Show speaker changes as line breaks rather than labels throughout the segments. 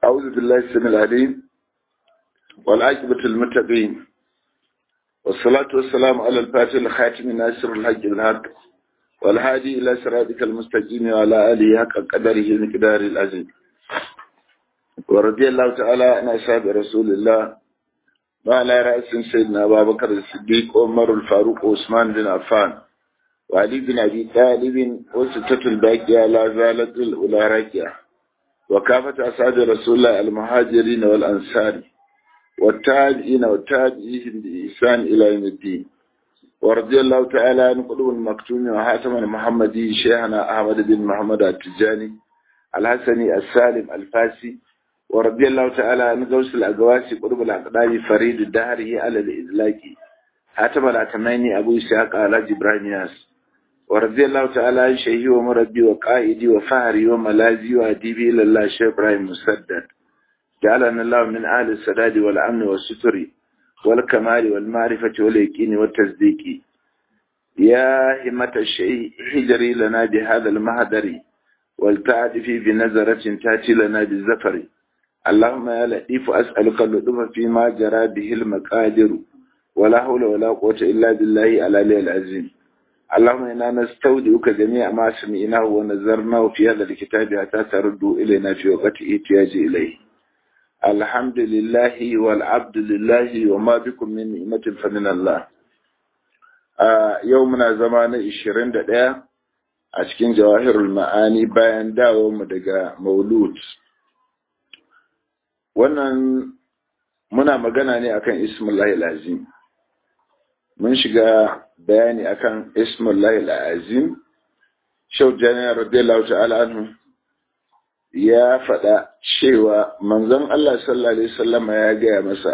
أعوذ بالله السميع العليم والعاقبة المتقين والصلاة والسلام على الفاتح الخاتم ناصر الحق بالحق والهادي إلى صراطك المستقيم وعلى آله حق قدره المقدار العظيم ورضي الله تعالى عن أصحاب رسول الله وعلى رأس سيدنا أبا بكر الصديق عمر الفاروق وعثمان بن عفان وعلي بن أبي طالب وستة الباقية لا زالت الأولى راكية وكافة أصحاب رسول الله المهاجرين والأنصار والتابعين والتابعين بإحسان إلى يوم الدين ورضي الله تعالى عن قلوب المكتوم وحاتم المحمدي شيخنا أحمد بن محمد التجاني الحسني السالم الفاسي ورضي الله تعالى عن غوث الأقواسي قلوب الأقدار فريد الدهره على الإدلاك حاتم الأتماني أبو إسحاق على إبراهيم ياس ورضي الله تعالى عن شيخي ومربي وقائدي وفهري وملازي وأديبي إلى الله شيخ إبراهيم مسدد جعلنا الله من أهل السداد والأمن والستر والكمال والمعرفة واليقين والتصديق يا همة الشيء حجري لنا بهذا المهدر والتعدفي بنظرة تأتي لنا بالزفر اللهم يا لطيف أسألك اللطف فيما جرى به المقادر ولا حول ولا قوة إلا بالله على العظيم اللهم إنا نستودعك جميع ما سمعناه ونزرناه في هذا الكتاب حتى تردوا إلينا في وقت احتياج إليه الحمد لله والعبد لله وما بكم من نعمة فمن الله يومنا زمان 21 a cikin jawahirul ma'ani bayan mu daga maulud wannan muna magana ne akan ismullahi lazim mun shiga bayani akan ismullahi azim shau janiyar radiyallahu ta'ala anhu ya faɗa cewa manzon Allah sallallahu alaihi wasallam ya gaya masa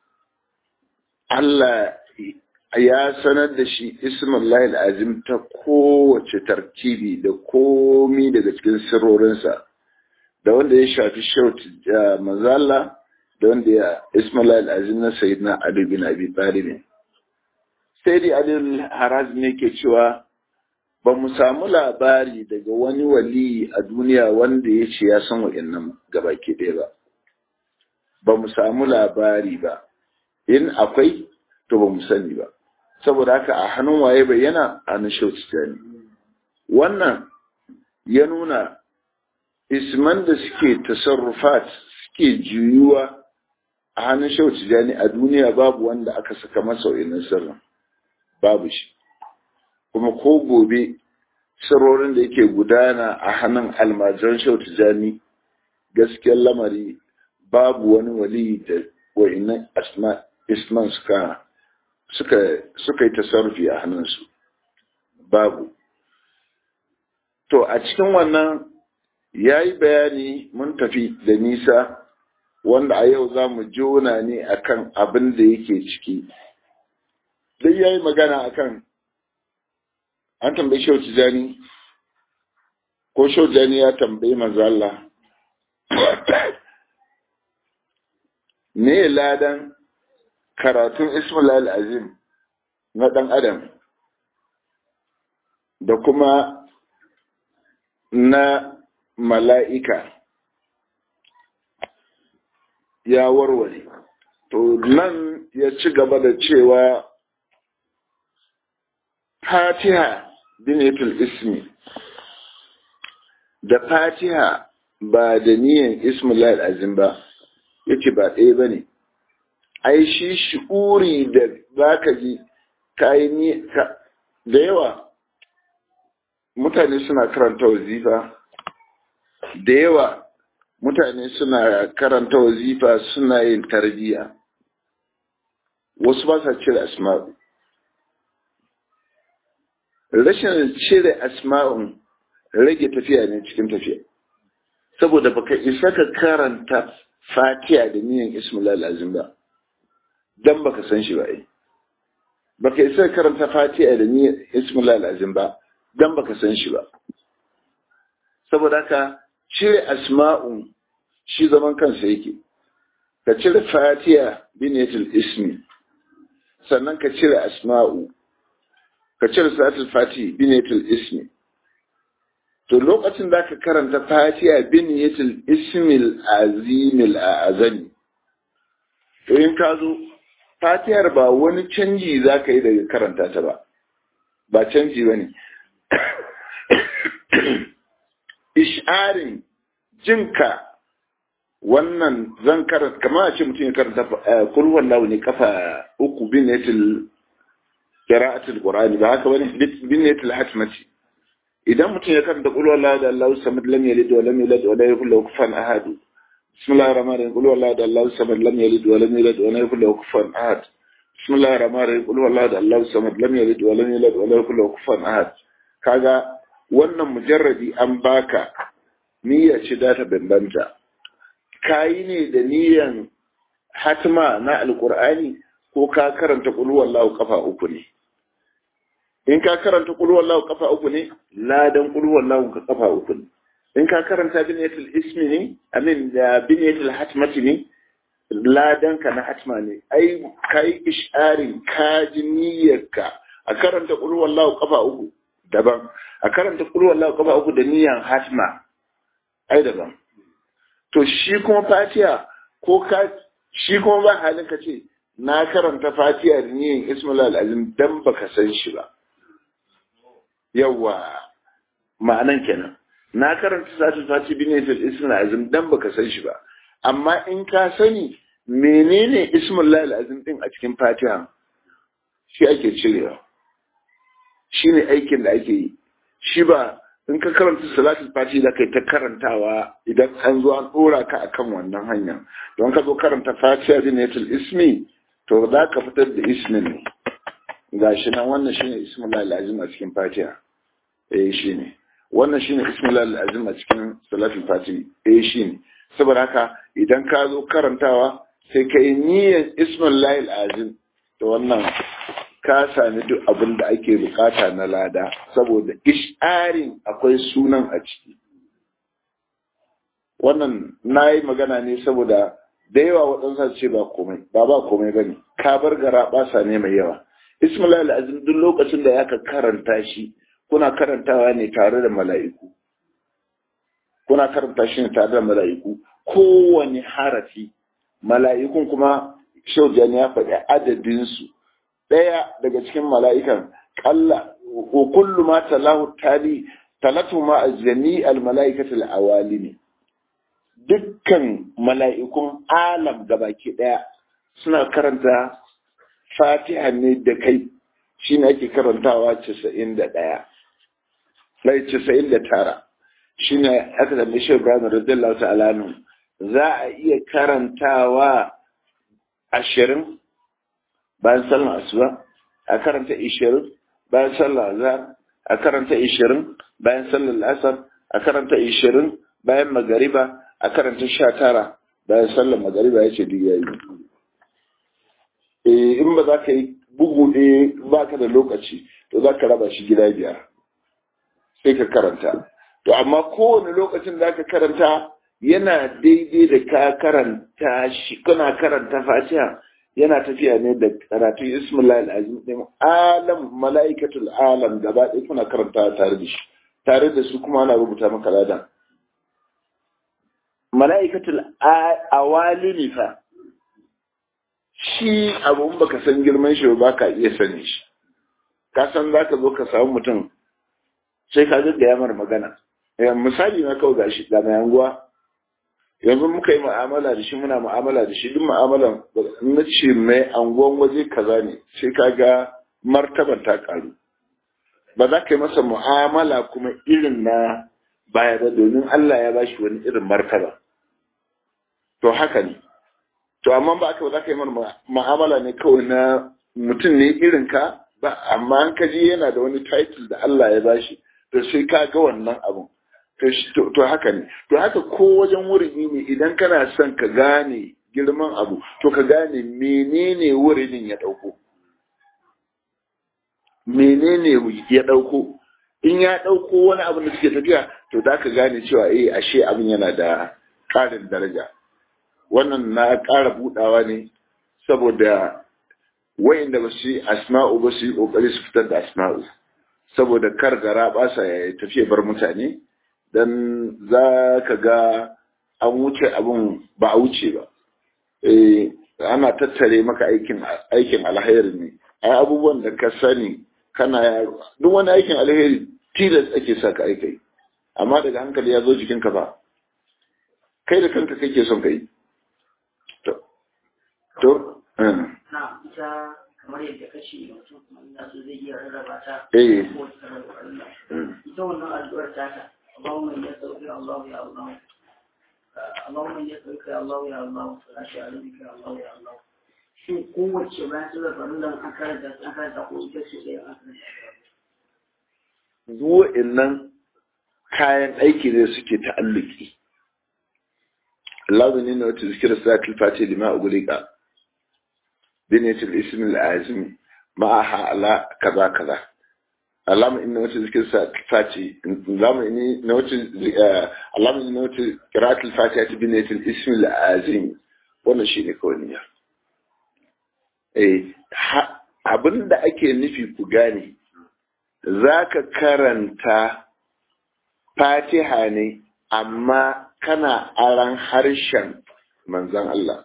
Allah ya sanar da shi ismullahi azim ta kowace tarkibi da komi daga cikin sirrorinsa da wanda ya shafi shau manzon Allah da wanda ya ismullahi azim na sayyidina Ali bin Abi Talib sai dai adil haraz ne ke cewa ba mu samu labari daga wani wali a duniya wanda ya ce ya san wa'annan gabaki ɗaya ba ba mu samu labari ba in akwai to ba mu sani ba saboda haka a hannun waye bayyana a hannun shautitani wannan ya nuna isman da suke tasarrufat suke juyuwa a hannun shautitani a duniya babu wanda aka saka masa wa'annan sirrin babu shi kuma ko gobe sirrorin da yake gudana a hannun almajiran shau tijani gaskiyar lamari babu wani wali da wa'innan isman suka suka suka yi tasarrufi a hannunsu babu to a cikin wannan ya yi bayani mun tafi da nisa wanda a yau za mu jona ne akan abin da yake ciki dai ya yi magana akan an tambayi shau tijani ko shau tijani ya tambayi mazalla me ladan karatun ismail azim na ɗan adam da kuma na mala'ika ya warware to nan ya ci gaba da cewa fatiha binatul ismi da fatiha ba da niyan ismullah azim ba yace ba ɗaya bane ai shi shi'uri da zaka ji kai ni da yawa mutane suna karanta wazifa da yawa mutane suna karanta wazifa suna yin tarbiya wasu ba sa cire asma'u rashin cire asma'un rage tafiya ne cikin tafiya saboda baka isa ka karanta fatiha da niyan ismullah azim ba dan baka san shi ba ai baka isa ka karanta fatiha da niyan ismullah azim ba dan baka san shi ba saboda haka cire asma'un shi zaman kansa yake ka cire fatiha binatul ismi sannan ka cire asma'u ka cire salatul fati binatul ismi to lokacin da ka karanta fatiha bin yatil ismil azimil azami to in ka zo fatihar ba wani canji za ka yi daga karanta ta ba ba canji ba ne isharin jinka wannan zan karanta kamar a ce mutum ya karanta kulwan lawu ne kafa uku bin yatil qira'atul qur'ani ba haka bane bin yatil hatmati idan mutum ya karanta kulwan lawu da Allahu samad lam yalid wa lam yulad wa lam yakul lahu kufuwan ahad bismillahir rahmanir rahim kulwan lawu da Allahu samad lam yalid wa lam yulad wa lam yakul lahu kufuwan ahad bismillahir rahmanir rahim kulwan lawu da Allahu samad lam yalid wa lam yulad wa lam yakul lahu kufuwan ahad kaga wannan mujarradi an baka niyya ce da ta bambanta kayi ne da niyyan hatma na alkur'ani ko ka karanta wallahu kafa uku ne in ka karanta wallahu kafa uku ne ladan wallahu ka kafa uku ne in ka karanta biniyatul ismi ne amin da biniyatul hatmati ne ladan ka na hatma ne ai kai isharin kaji niyyarka a karanta wallahu kafa uku daban a karanta wallahu kafa uku da niyyan hatma ai daban to shi kuma fatiha ko ka shi kuma ba halin ka ce na karanta fatiha da niyan ismul azim dan baka san shi ba yawa ma'anan kenan na karanta satul fatiha bi niyan ismul azim dan baka san shi ba amma in ka sani menene ismul azim din a cikin fatiha shi ake cirewa shine aikin da ake yi shi ba in ka karanta salatul fati da kai ta karantawa idan an zo an dora ka akan wannan hanya don ka zo karanta fatiha zinatul ismi to za ka fitar da ismin ne gashi nan wannan shine ismullahi alazim a cikin fatiha eh shine wannan shine ismullahi alazim a cikin salatul fati eh shine saboda haka idan ka zo karantawa sai ka yi niyyar ismullahi alazim to wannan ka sami duk abin da ake bukata na lada saboda isharin akwai sunan a ciki wannan na yi magana ne saboda da yawa waɗansa ce ba komai ba ba komai ba ne ka bar gara ɓasa ne mai yawa ismail azim duk lokacin da ya ka karanta shi kuna karantawa ne tare da mala'iku kuna karanta shi ne tare da mala'iku kowane harafi mala'ikun kuma shaujan ya faɗi adadinsu ɗaya daga cikin mala'ikan ƙalla wa kullu ma talahu tali talatu ma jami al mala'ikatul awali ne dukkan mala'ikun alam gabaki ɗaya suna karanta fatiha ne da kai shi ne ake karantawa casa'in da ɗaya lai casa'in da tara shi ne aka zama shi ibrahim radiyallahu ta'ala za a iya karantawa ashirin bayan sallar asuba a karanta ishirin bayan sallar azhar a karanta ishirin bayan sallar asar a karanta ishirin bayan magariba a karanta sha tara bayan sallar magariba ya ce duk yayi eh in ba za ka yi bugu ɗaya ba ka da lokaci to za ka raba shi gida biyar sai ka karanta to amma kowane lokacin da ka karanta yana daidai da ka karanta shi kana karanta fatiha yana tafiya ne da karatun ismullahi al'azim din alam mala'ikatul alam gaba ɗaya kuna karanta tare da shi tare da su kuma ana rubuta maka ladan mala'ikatul awalimi fa shi abu baka san girman shi ba ka iya sani shi ka san za ka zo ka samu mutum sai ka ga ya mara magana misali na kawai gashi ga mai anguwa yanzu muka yi mu'amala da shi muna mu'amala da shi duk mu'amalan na ce mai anguwan waje kaza ne sai ka ga martaban ta karu ba za ka yi masa mu'amala kuma irin na baya ba domin Allah ya bashi wani irin martaba to haka ne to amma ba aka ba za ka yi mana mu'amala ne kawai na mutum ne irin ka ba amma an kaji yana da wani title da Allah ya bashi to sai ka ga wannan abun to haka ne to haka ko wajen wuridi ne idan kana son ka gane girman abu to ka gane menene wuridin ya dauko menene ya dauko in ya dauko wani abu da suke tafiya to za ka gane cewa eh ashe abin yana da ƙarin daraja wannan na ƙara budawa ne saboda wayanda ba su yi asma'u ba su yi kokari su fitar da asma'u saboda kar gara ba sa ya tafiya bar mutane dan za ka ga an wuce abin ba a wuce ba eh ana tattare maka aikin aikin alheri ne ai abubuwan da ka sani kana yaro duk wani aikin alheri tilas ake sa ka aikai amma daga hankali ya zo jikinka ba kai da kanka kake son kai to to
na ita kamar yadda kace mutum kuma ina so zai iya rarraba ta
eh
ko ta rarraba Allah ita wannan addu'ar ta ta Allahumma ya sauki Allah ya Allah Allahumma ya sauki Allah ya Allah salatu alaihi ya Allah ya Allah shin kowace bayan ta zaba nan an karanta an karanta ko ita ce da an karanta
duk nan kayan aiki ne suke ta'alluki Allah ne na wata zikira salatul fati lima ugulika binatul ismi al-azim ma'aha ala kaza kaza Allahumma inna wata zikira salatul fati Allahumma inni na wata Allahumma inna wata qira'atul fatiha binatul ismi al-azim wannan shine kawai niyya eh abinda ake nufi ku gane zaka karanta fatiha ne amma kana aran harshen manzan Allah.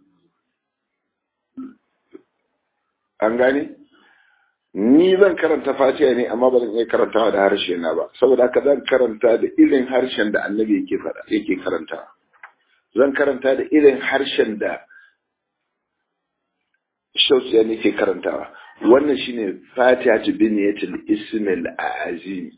An gane? Ni zan karanta fatiha ne amma ba zan iya karantawa da harshe na ba, saboda haka zan karanta da irin harshen da annabi yake faɗa yake karanta. Zan karanta da irin harshen da Shausiya ne ke karantawa. Wannan shine Fatiha ta biniyatul Ismail Azimi.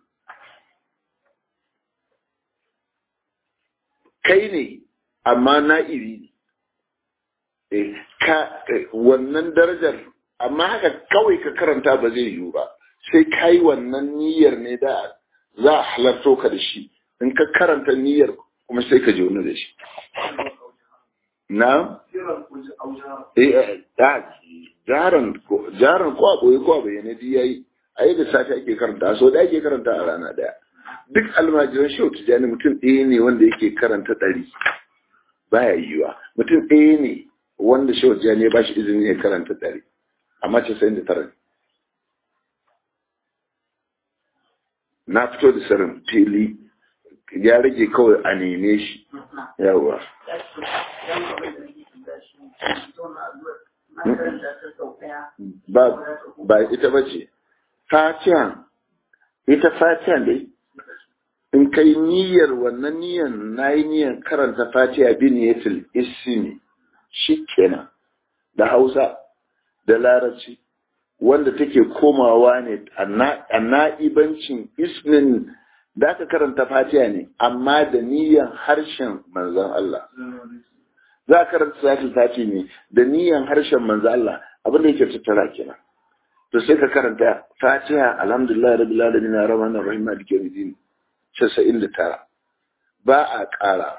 kai ne amma na'iri ne ka wannan darajar amma haka kawai ka karanta ba zai yiwu ba sai ka yi wannan niyyar ne da za a halarto ka da shi in ka karanta niyyar kuma sai ka je wani da shi na jaran ko a ɓoye ko a bayyane di yayi a yi da safe ake karanta so da ake karanta a rana daya duk almajiran shehu tijjani mutum ɗaya ne wanda yake karanta ɗari baya yiwa mutum ɗaya ne wanda shehu tijjani ya bashi izini ya karanta ɗari amma casa'in da tara na fito da sarin fili ya rage kawai a neme shi yawa ba ita ba ce fatiha ita fatiha dai in kai niyyar wannan niyyar na yi niyyar karanta fatiha bin yatil ismi shi kenan da hausa da larabci wanda take komawa ne a na'ibancin ismin da aka karanta fatiha ne amma da niyyar harshen manzan Allah za a karanta salatul fati ne da niyyar harshen manzan Allah abinda yake tattara kenan to sai ka karanta fatiha alhamdulillah rabbil alamin arrahmanir rahim maliki yawmiddin casa'in da tara ba a ƙara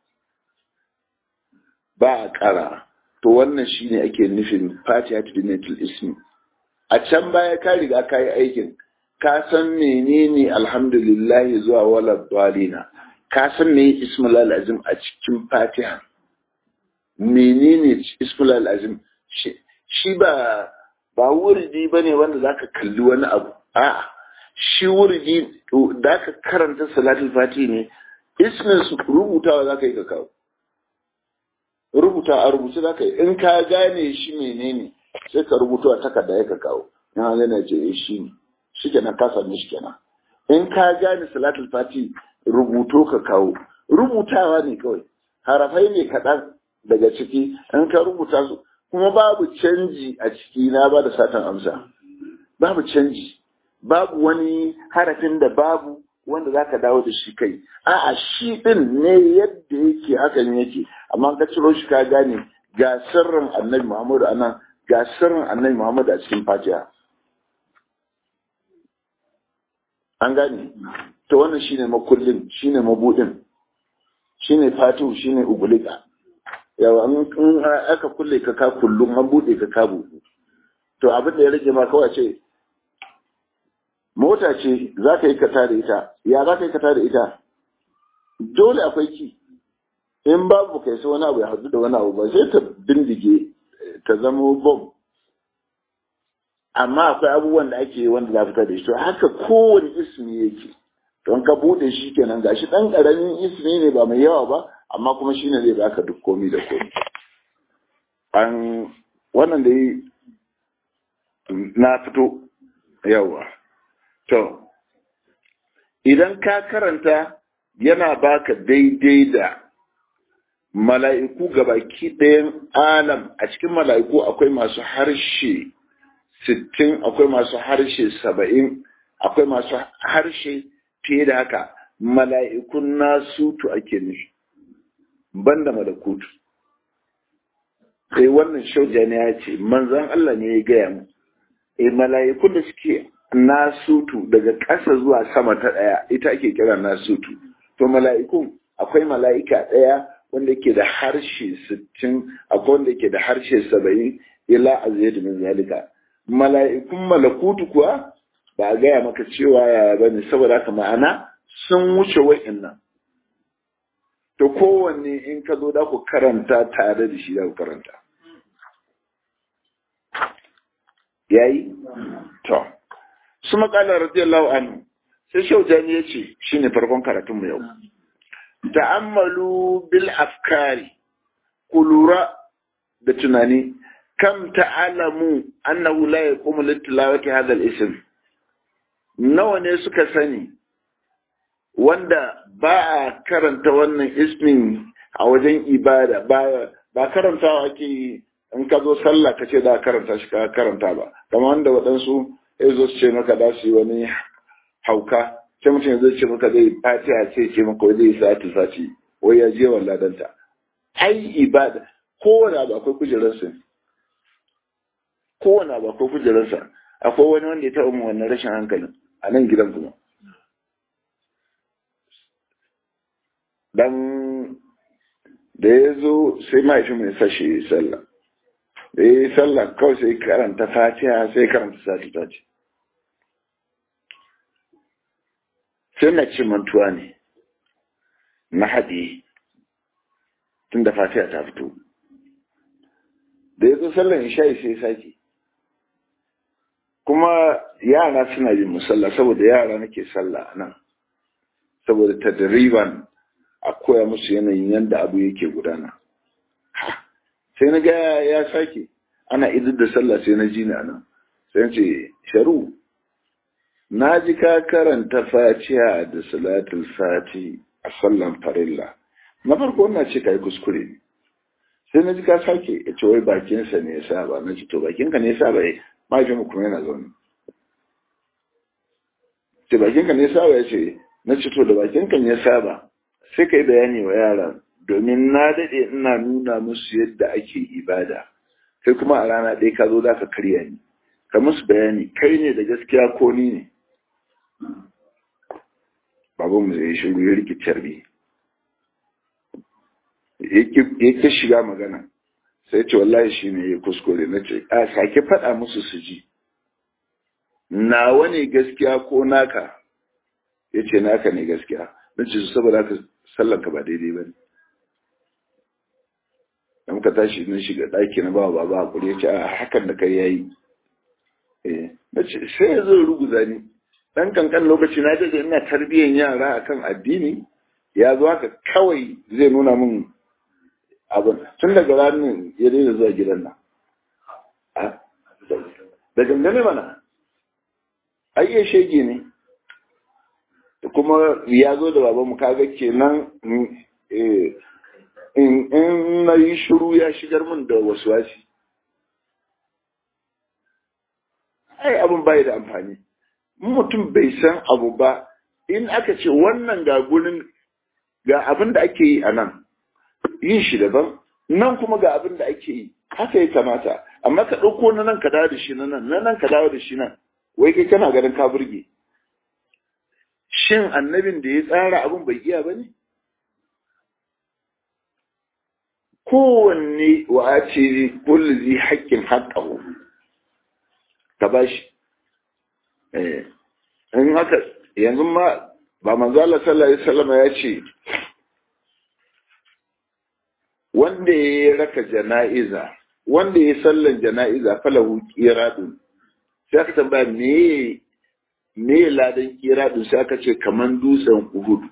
ba a ƙara to wannan shine ake nufin fatiha to dinatul ismi a can baya ka riga ka yi aikin ka san menene alhamdulillah zuwa wala dalina ka san me ismul azim a cikin fatiha menene ismul azim shi ba ba wurdi bane wanda zaka kalli wani abu a'a shi wurdi da ka karanta salatul fati ne ismin su rubutawa za ka yi ka kawo rubuta a rubuce za ka yi in ka gane shi menene sai ka rubuta a takarda ya ka kawo in an gane ce shi ne shi kenan ka sami shi kenan in ka gane salatul fati rubuto ka kawo rubutawa ne kawai harafai ne kaɗan daga ciki in ka rubuta su kuma babu canji a ciki na ba da satan amsa babu canji babu wani harafin da babu wanda za ka dawo da shi kai a'a shi din ne yadda yake hakan yake amma ka ciro shi ka gane ga sirrin annabi muhammadu anan ga sirrin annabi muhammadu a cikin fatiha an gane to wannan shine makullin shine mabudin shine fatihu shine ugulika yawa in aka kulle ka ka kullum an bude ka ka buɗe to abin da ya rage ma kawai ce mota ce za ka yi kata da ita ya za ka yi kata da ita dole akwai ki in babu kai sai wani abu ya haɗu da wani abu ba sai ta bindige ta zama bom amma akwai abubuwan da ake wanda za fita da shi to haka kowane ismi yake don ka bude shi kenan gashi dan karamin ismi ne ba mai yawa ba amma kuma shine zai baka duk komi da komi an wannan da na fito yawa to idan ka karanta yana baka daidai da mala'iku gabaki ɗayan alam a cikin mala'iku akwai masu harshe sittin akwai masu harshe saba'in akwai masu harshe fiye da haka mala'ikun nasutu ake nufi banda malakutu sai wannan shaujani ya ce manzan Allah ne ya gaya mu e mala'ikun da suke nasutu daga ƙasa zuwa sama ta ɗaya ita ake kira nasutu to mala'ikun akwai mala'ika ɗaya wanda ke da harshe sittin akwai wanda ke da harshe saba'in ila aziyat min zalika mala'ikun malakutu kuwa ba a gaya maka cewa yaya bane saboda haka ma'ana sun wuce wa'annan to kowanne in ka zo da ku karanta tare da shi da ku karanta yayi to su makala radiyallahu anhu sai shaujani ya ce shine farkon karatun mu yau ta'ammalu bil afkari ku lura da tunani kam ta'alamu annahu la yaqumu litilawati hadha al-ism nawa ne suka sani wanda ba a karanta wannan ismin a wajen ibada ba ba karantawa ake in ka zo sallah ka ce da karanta shi ka karanta ba kamar wanda waɗansu ya zo su ce maka da su yi wani hauka sai mutum zai ce maka zai fatiha sai ce maka wai zai sati sati wai ya je wallah danta ai ibada kowane abu akwai kujerarsa kowane abu akwai kujerarsa akwai wani wanda ya taɓa mu wannan rashin hankalin a nan gidan kuma dan da ya zo sai mahaifin mai sashi ya yi sallah da ya yi sallah kawai sai karanta fatiha sai karanta sati sati sai na ci mantuwa ne na haɗe tun da fatiha ta fito da ya zo sallan isha'i sai sake kuma yara suna yin musalla saboda yara nake sallah nan saboda tadriban a koya musu yanayin yadda abu yake gudana sai na ga ya sake ana idar da sallah sai na ji ni anan sai ce sharu na ji ka karanta fatiha da salatul fati a sallan farilla na farko na ce ka yi kuskure ne sai na ji ka sake ya ce wai bakinsa ne ya saba na ce to bakinka ne ya saba ya mahaifin kuma yana zaune ce bakinka ne ya saba ya ce na ce to da bakinka ne ya saba sai ka yi bayani wa yara domin na daɗe ina nuna musu yadda ake ibada sai kuma a rana ɗaya ka zo za ka karya ni ka musu bayani kai ne da gaskiya ko ni ne babanmu zai shiru ya rikitar bi ya shiga magana sai ce wallahi shi ne ya kuskure na ce a sake faɗa musu su ji nawa ne gaskiya ko naka ya ce naka ne gaskiya na ce su saboda haka sallanka ba daidai ba ne da muka tashi na shiga ɗaki na ba baba hakuri ya ce a hakan da kai yayi na ce sai ya zo ruguza ni ɗan kankan lokaci na daɗe ina tarbiyyar yara akan addini ya zo haka kawai zai nuna min abin tun daga ranar ya daina zuwa gidan nan da gangane mana ai iya shege ne kuma ya zo da babanmu kaga kenan in na yi shiru ya shigar min da wasu wasi ai abin bai da amfani mutum bai san abu ba in aka ce wannan ga gurin ga abin da ake yi a nan yin shi daban nan kuma ga abin da ake yi haka ya kamata amma ka ɗauko na nan ka dawo da shi na nan na nan ka dawo da shi nan wai kai kana ganin ka burge shin annabin da ya tsara abin bai iya ba ne kowanne wa a ce kullu zai haƙƙin haƙƙahu ka ba shi in haka yanzu ma ba manzo Allah sallallahu alaihi wasallam ya ce wanda ya raka jana'iza wanda ya sallan jana'iza falahu qiradun sai aka tambaya me me ladan kira din sai aka ce kaman dutsen Uhud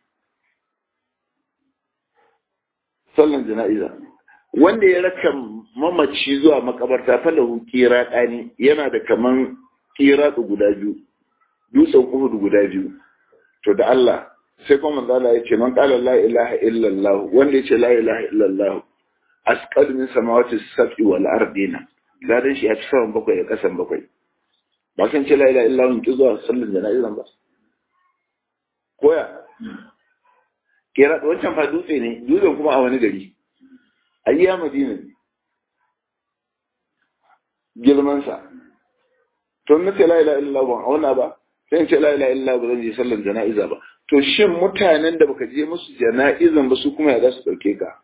sallan jana'iza wanda ya raka mamaci zuwa makabarta falahu kira ɗani yana da kaman kira guda biyu dutsen Uhud guda biyu to da Allah sai kuma manzo Allah ya ce man qala la ilaha illallah wanda ya ce la ilaha illallah asqal min samawati sab'i wal ardina ladan shi ya fi saman bakwai da kasan bakwai ba kan ce la ilaha illallah ki zuwa sallan jana'izan ba koya kera wancan fa dutse ne dutsen kuma a wani gari ayya madina ne girman sa to na ce la ilaha illallah ban auna ba sai in ce la ilaha illallah ba zan je sallan jana'iza ba to shin mutanen da baka je musu jana'izan ba su kuma ya za su dauke ka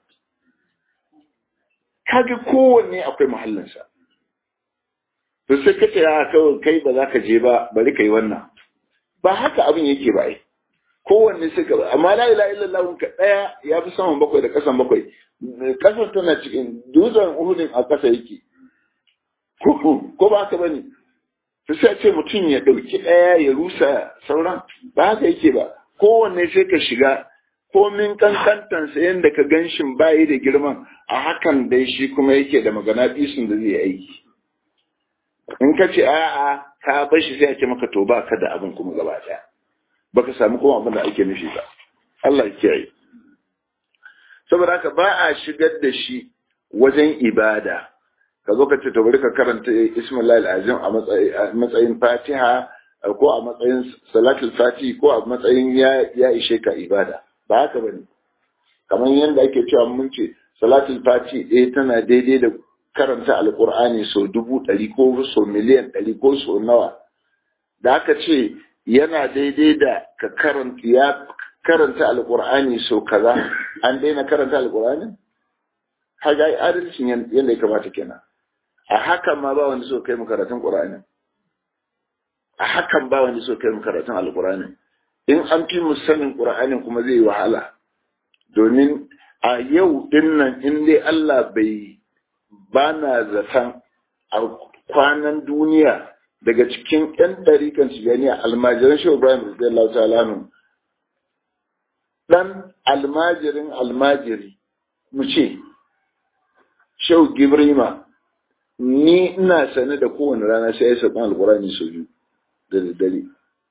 kaga kowanne akwai mahallinsa to sai ka ce a kawai kai ba za ka je ba bari ka yi wannan ba haka abin yake ba ai kowanne sai ka amma la ilaha illallah ka daya ya fi saman bakwai da kasan bakwai kasar tana cikin dutsen uhudin a kasa yake ko ba haka bane to sai ce mutum ya dauki daya ya rusa sauran ba haka yake ba kowanne sai ka shiga komin kankantansa yadda ka ganshin bayi da girman a hakan dai shi kuma yake da magana bisun da zai aiki in ka ce a'a ka bar shi sai a ce maka to ba ka da abin kuma gaba daya baka samu kuma abin da ake nufi ba Allah ya kiyaye saboda haka ba a shigar da shi wajen ibada ka zo ka ce to bari ka karanta Ismail azim a matsayin Fatiha ko a matsayin salatul fati ko a matsayin ya ishe ka ibada ba haka bane kamar yadda ake cewa mun ce salatul fati ɗaya tana daidai da karanta alkur'ani sau dubu ɗari ko sau miliyan ɗari ko sau nawa da aka ce yana daidai da ka karanta ya karanta alkur'ani sau kaza an daina karanta alkur'ani haga yi adalcin yadda ya kamata kenan a hakan ma ba wanda so kai mu karatun qur'ani a hakan ba wanda so kai mu karatun alkur'ani in an fi mu sanin qur'anin kuma zai yi wahala domin a yau dinnan in dai Allah bai ba na zaton a kwanan duniya daga cikin 'yan ɗarikan tijaniya almajiran shi Ibrahim Radiyallahu ta'ala dan almajirin almajiri mu ce Shehu Gibrima ni ina sane da kowane rana sai ya saɓan alkurani sau biyu da daddare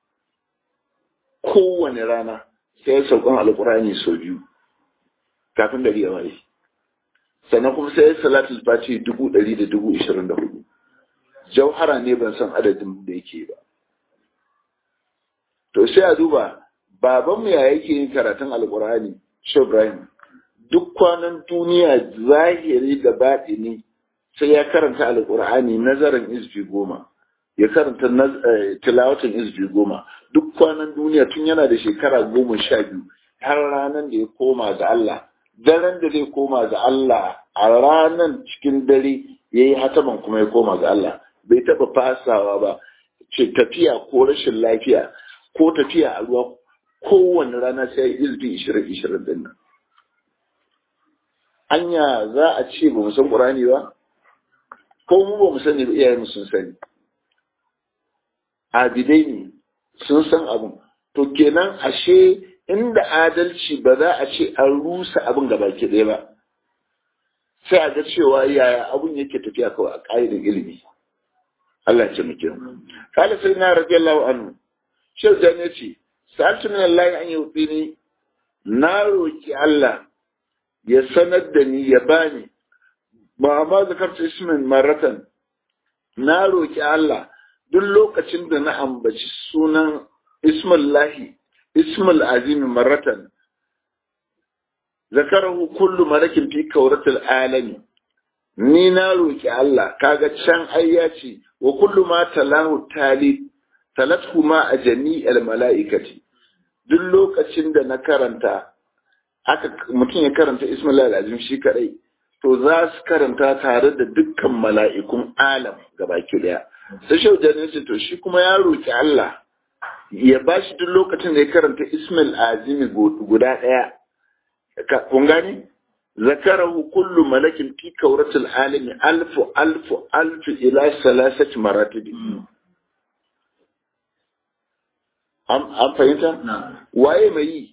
kowane rana sai ya saɓan alkurani sau biyu kafin gari ya waye sannan kuma sai salatul fati dubu ɗari da dubu ishirin da hudu jauhara ne ban san adadin da yake ba to sai a duba babanmu ya yake yin karatun alkur'ani shi ibrahim duk kwanan duniya zahiri da baɗini sai ya karanta alkur'ani nazarin izbi goma ya karanta tilawatan izbi goma duk kwanan duniya tun yana da shekara goma sha biyu har ranar da ya koma ga Allah daren da zai koma ga Allah a ranar cikin dare ya yi hataman kuma ya koma ga Allah bai taɓa fasawa ba ce tafiya ko rashin lafiya ko tafiya a ruwa kowane rana sai ya izbi ishirin ishirin din nan anya za a ce ba mu san ƙurani ba ko mu ba mu sani ba iyayen sun sani abidai ne sun san abin to kenan ashe inda adalci ba za a ce an rusa abin gaba ke ɗaya ba sai a ga cewa yaya abin yake tafiya kawai a ƙa'idar ilimi Allah ya ce muke kala sai na radiyallahu anhu shehu da ne ce sa'altu min Allah an yuti ni na roki Allah ya sanar da ni ya bani ba ma zakarta ismin maratan na roki Allah duk lokacin da na ambaci sunan ismullahi ismul azimi maratan zakarahu kullu malakin fi kauratul alami ni na roki Allah kaga can ayya ce wa kullu ma talahu tali talathu ma a jami'al mala'ikati duk lokacin da na karanta aka mutum ya karanta ismullahi azim shi kadai to za su karanta tare da dukkan mala'ikun alam gabaki daya sai shaujan ce to shi kuma ya roki Allah ya ba shi duk lokacin da ya karanta Ismail Azimi guda ɗaya. Kun gani? Zakarahu kullu malakin fi kauratul alimi alfu alfu alfu ila salasati maratibi. an fahimta waye mai yi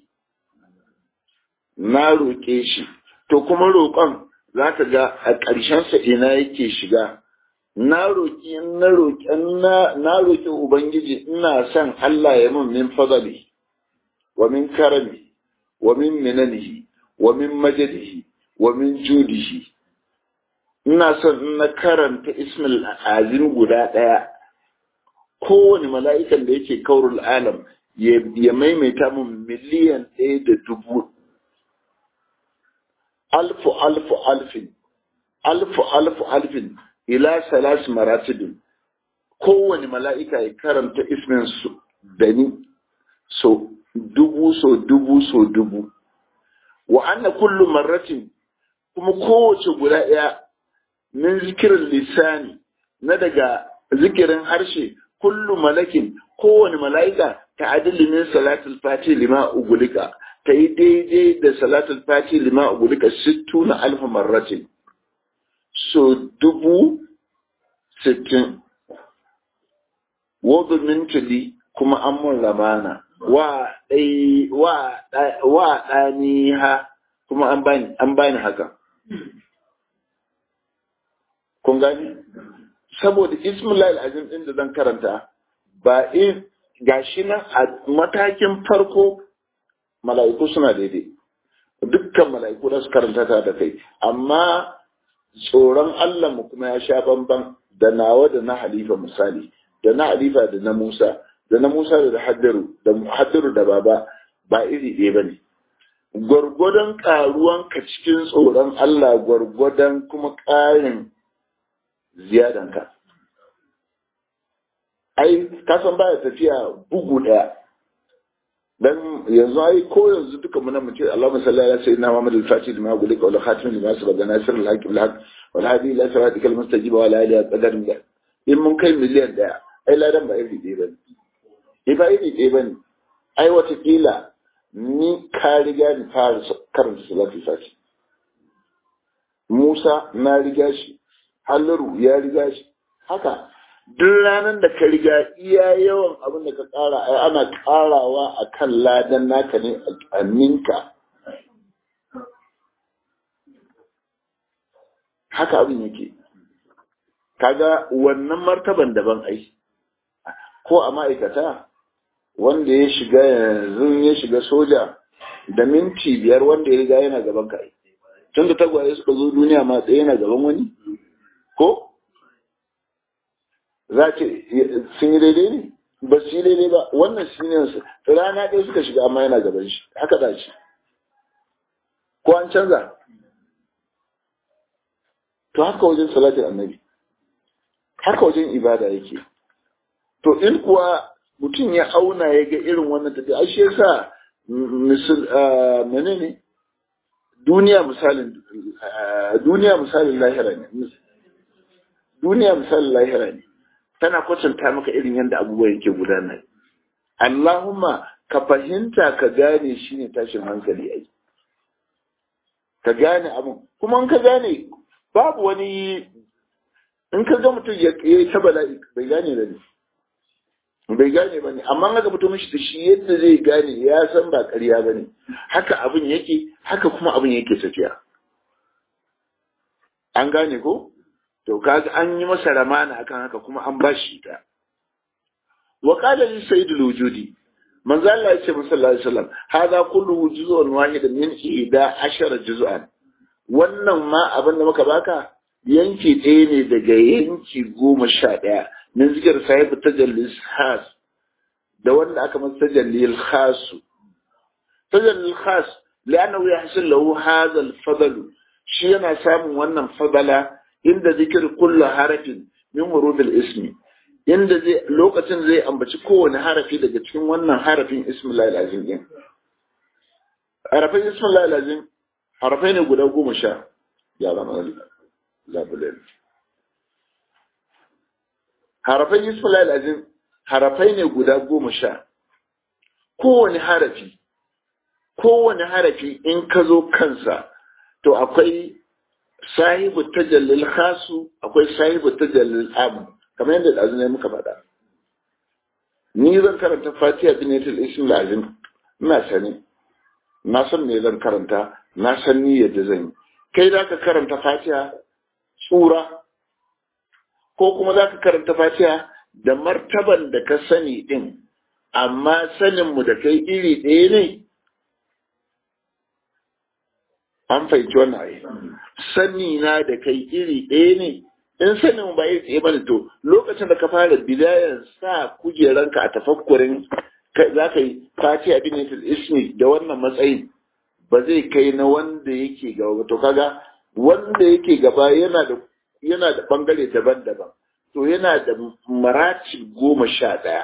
na roƙe shi to kuma roƙon za ka ga a ƙarshensa ina yake shiga na roƙi na roƙi na roƙi ubangiji ina son Allah ya min min fadali wa min karami wa min minanihi wa min majadihi wa min judihi ina son in na karanta ismil azim guda ɗaya kowane mala'ikan da yake kaurul alam ya maimaita min miliyan ɗaya da dubu alfu alfu alfin alfu alfu alfin ila salas maratibin kowane mala'ika ya karanta ismin su da ni so dubu so dubu so dubu wa anna kullu marratin kuma kowace guda ɗaya min zikirin lisani na daga zikirin harshe kullu malakin kowane mala'ika ta adili min salatul fati lima ugulika ta yi daidai da salatul fati lima ugulika sittu na alfa marratin so dubu sittin wadda mintuli kuma an mun ramana wa ɗani ha kuma an bani haka kun gani saboda ismullah azim din da zan karanta ba in gashi nan a matakin farko mala'iku suna daidai dukkan mala'iku da su karanta ta da kai amma tsoron Allah mu kuma ya sha bamban da nawa da na halifa misali da na halifa da na Musa da na Musa da haddaru da haddaru da baba ba iri ɗaya bane gwargwadon ƙaruwanka cikin tsoron Allah gwargwadon kuma ƙarin ziyadanka. Ai, kasan baya tafiya bugu ɗaya. Dan yanzu ai ko yanzu duka muna mu ce Allahumma salli ala sayyidina Muhammad al-Fatih lima gulika wal khatim lima sabaqa nasir al-haq bil haq wal hadi ila siratikal mustajib wa ala alihi qadar min in mun kai miliyan ɗaya ai ladan ba iri ɗaya bane. Ai ba iri ɗaya bane. Ai wata kila ni ka riga ni fara karanta salatul fati Musa na riga shi Hallaru ya riga shi haka duk ranar da ka riga iya yawan abin da ka ƙara ai ana ƙarawa a kan ladan naka ne a ninka haka abin yake kaga wannan martaban daban ai ko a ma'aikata wanda ya shiga yanzu ya shiga soja da minti biyar wanda ya riga yana gaban ka tun da tagwaye suka zo duniya ma tsaye yana gaban wani ko za ce sun yi daidai ne ba su yi daidai ba wannan shi ne rana ɗaya suka shiga amma yana gaban shi haka da shi ko an canza to haka wajen salatin annabi haka wajen ibada yake to in kuwa mutum ya auna ya ga irin wannan tafiya ai shi yasa misal menene duniya misalin duniya misalin lahira ne duniya misalin lahira ne tana kwatanta maka irin yadda abubuwa yake gudana Allahumma ka fahimta ka gane shi ne tashin hankali ai ka gane abin kuma in ka gane babu wani in ka ga mutum ya yi ta bala'i bai gane da ne bai gane ba ne amma haka mutum shi da shi yadda zai gane ya san ba ƙarya ba ne haka abin yake haka kuma abin yake tafiya an gane ko to kaga an yi masa ramana akan haka kuma an ba shi ta wa qala li sayyidul wujudi manzo Allah ya ce sallallahu alaihi wasallam hada kullu juz'un wahidun min ida ashara juz'an wannan ma abin da muka baka yanki ɗaya ne daga yanki goma sha ɗaya min zikir sahibu tajallis khas da wanda aka masa tajallil khasu tajallil khas li'annahu yahsul lahu hadha al-fadl shi yana samun wannan fadala inda zikir kullu harafin min wurud al-ismi inda zai lokacin zai ambaci kowane harafi daga cikin wannan harafin ismullahi al-azim din harafin ismullahi al-azim harafai ne guda goma sha ya zama labulin harafai ismullahi al-azim harafai ne guda goma sha kowane harafi kowane harafi in ka zo kansa to akwai sahibu tajallil khasu akwai sahibu tajallil amu kamar yadda da ne muka faɗa ni zan karanta fatiha binatul ism lazim ina sani na san me zan karanta na san ni yadda zan yi kai za ka karanta fatiha tsura ko kuma za ka karanta fatiha da martaban da ka sani din amma saninmu da kai iri ɗaya ne an fahimci wannan ayi sani na da kai iri ɗaya ne in sanin ba iri ɗaya bane to lokacin da ka fara bidayan sa kujeranka a tafakkurin za ka yi fati a binatul ismi da wannan matsayin ba zai kai na wanda yake gaba ba to kaga wanda yake gaba yana da yana da bangare daban-daban to yana da maratib goma sha ɗaya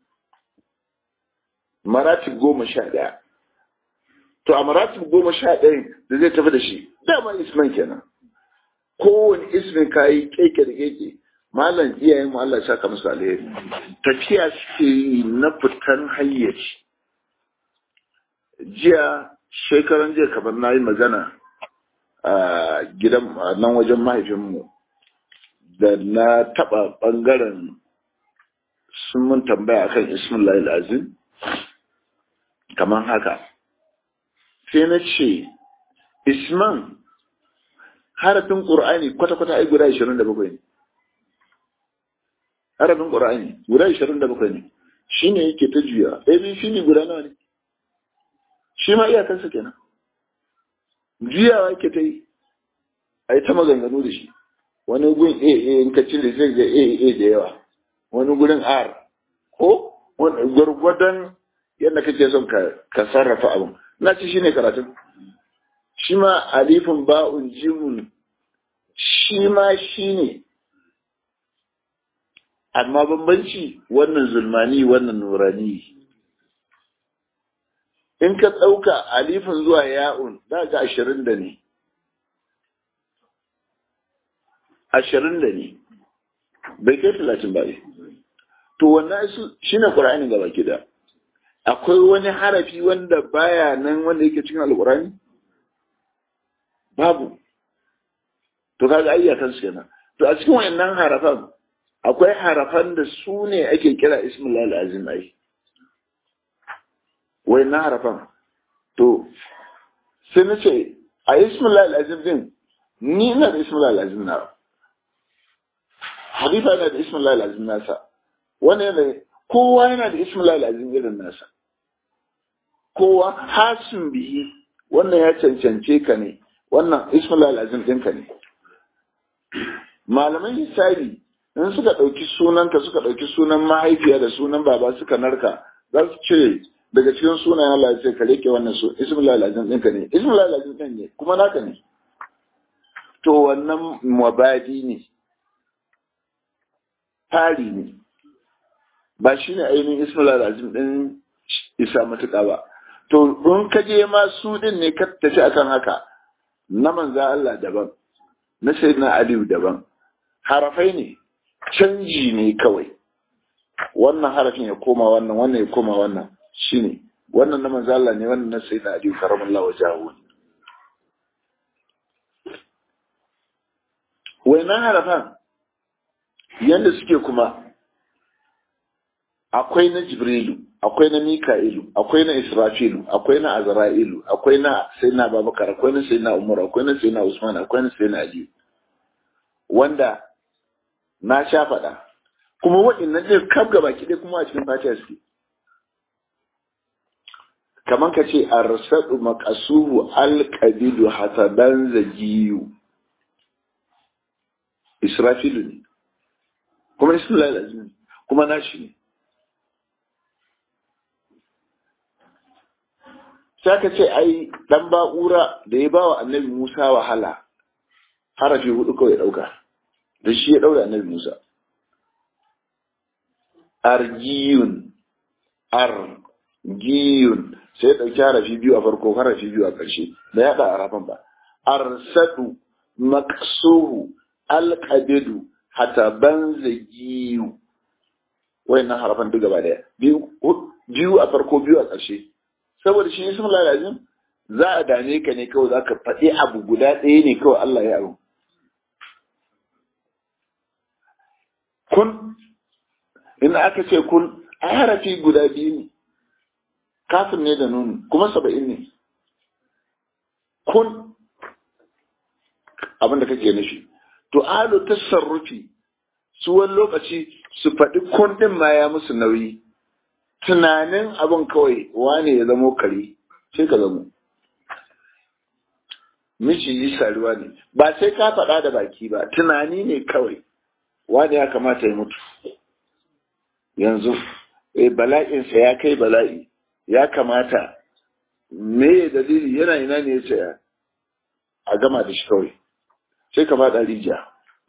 maratib goma sha ɗaya to a maratib goma sha ɗaya da zai tafi da shi dama isman kenan kowane ismin kayi keke da keke malam iyayen mu Allah ya saka musu alheri tafiya suke yi na fitan hayyaci jiya shekaran jiya kamar na yi magana a gidan nan wajen mahaifinmu da na taɓa ɓangaren sun mun tambaya akan ismullahi azim kamar haka sai na ce isman harafin ƙur'ani kwata-kwata ai guda 27 ne harafin ƙur'ani guda 27 ne shi ne yake ta juya abc ne guda nawa ne shi ma iyakansa kenan juyawa yake ta yi a yi ta maganganu da shi wani gun a a in ka cire zai ga a a da yawa wani gurin r ko gwargwadon yadda kake son ka sarrafa abin na ce shi ne karatun shi ma alifin ba'un jimun shi ma shi ne amma bambanci wannan zulmani wannan nurani in ka ɗauka alifin zuwa ya'un za ga ashirin da ne ashirin da ne bai kai talatin ba to wannan shi ne ƙura'ani gaba gida akwai wani harafi wanda baya nan wanda yake cikin alƙur'ani babu to kaga ayyukan su kenan to a cikin wayannan harafan akwai harafan da su ne ake kira ismullah al-azim ai wayannan harafan to sai na ce a ismullah al-azim din ni ina da ismullah al-azim na halifa yana da ismullah al-azim nasa wani yana kowa yana da ismullah al-azim irin nasa kowa hasin bihi wannan ya cancance ka ne wannan ismullah al-azim ɗinka ne malaman hisabi in suka ɗauki sunanka suka ɗauki sunan mahaifiya da sunan baba suka narka za su ce daga cikin sunayen Allah ya ce ka rike wannan su ismullah al-azim ɗinka ne ismullah al-azim ɗin ne kuma naka ne to wannan mabadi ne tari ne ba shi ne ainihin ismullah al-azim ɗin isa matuƙa ba to in ka je ma su ɗin ne ka tafi akan haka na manza Allah daban na sayyidina Aliyu daban harafai ne canji ne kawai wannan harafin ya koma wannan wannan ya koma wannan shine wannan na manzo Allah ne wannan na sayyidina Aliyu karamallahu wajahu wannan harafan yanda suke kuma akwai na Jibrilu akwai na Mika'ilu, akwai na Israfilu, akwai na Azra'ilu, akwai na Sayyidina Abubakar, akwai na Sayyidina Umar, akwai na Sayyidina Usman, akwai na Sayyidina Ali. Wanda na sha faɗa. Kuma waɗannan ɗin kaf gaba ki kuma a cikin Fatiha suke. Kamar ka ce arsadu maqasuhu alqabidu hasaban zajiyu. Israfilu ne. Kuma Isma'il azim kuma nashi ne. sai ka ce ai dan ba'ura da ya bawa annabi Musa wahala harafi hudu kawai dauka da shi ya daura annabi Musa argiyun argiyun sai ya dauki harafi biyu a farko harafi biyu a ƙarshe da ya da harafan ba arsadu maqsuhu alqabidu hatta banzagiyu wayannan harafan duk gaba daya biyu biyu a farko biyu a ƙarshe saboda shi ismul lazim za a dame ka ne kawai za ka faɗi abu guda ɗaya ne kawai Allah ya abu kun in aka ce kun a harafi guda biyu ne kafin ne da nuni kuma saba'in ne kun abinda kake nufi to alu tasarrufi su wani lokaci su faɗi kun ɗin ma ya musu nauyi tunanin abin kawai wane ya zamo kare sai ka zamo miji yi saruwa ne ba sai ka faɗa da baki ba tunani ne kawai wani ya kamata ya mutu yanzu eh bala'insa ya kai bala'i ya kamata me dalili yana ina ne ya ce a gama da shi kawai sai ka faɗa rijiya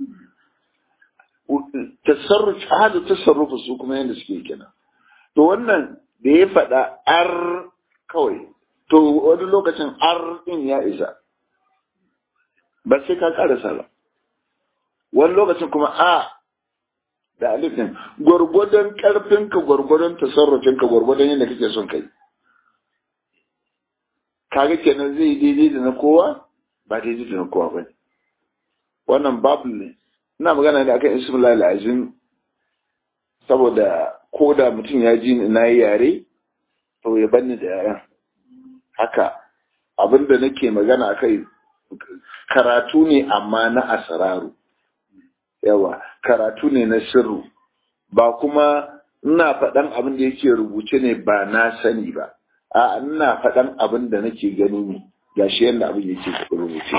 tasarrufi hada tasarrufi su kuma yadda suke kenan to wannan da ya faɗa ar kawai to wani lokacin ar ɗin ya isa ba sai ka karasa ba wani lokacin kuma a da alif din gwargwadon karfinka gwargwadon tasarrufinka gwargwadon yadda kake son kai kaga kenan zai daidai da na kowa ba daidai da na kowa ba ne wannan babu ne ina magana ne akan ismullah al'azim saboda ko da mutum ya ji na yi yare to ya banni da yaren haka abinda nake magana akai karatu ne amma na asararu yawa karatu ne na sirru ba kuma ina faɗan abin da yake rubuce ne ba na sani ba a ina faɗan abin da nake gani ne gashi yadda abin yake rubuce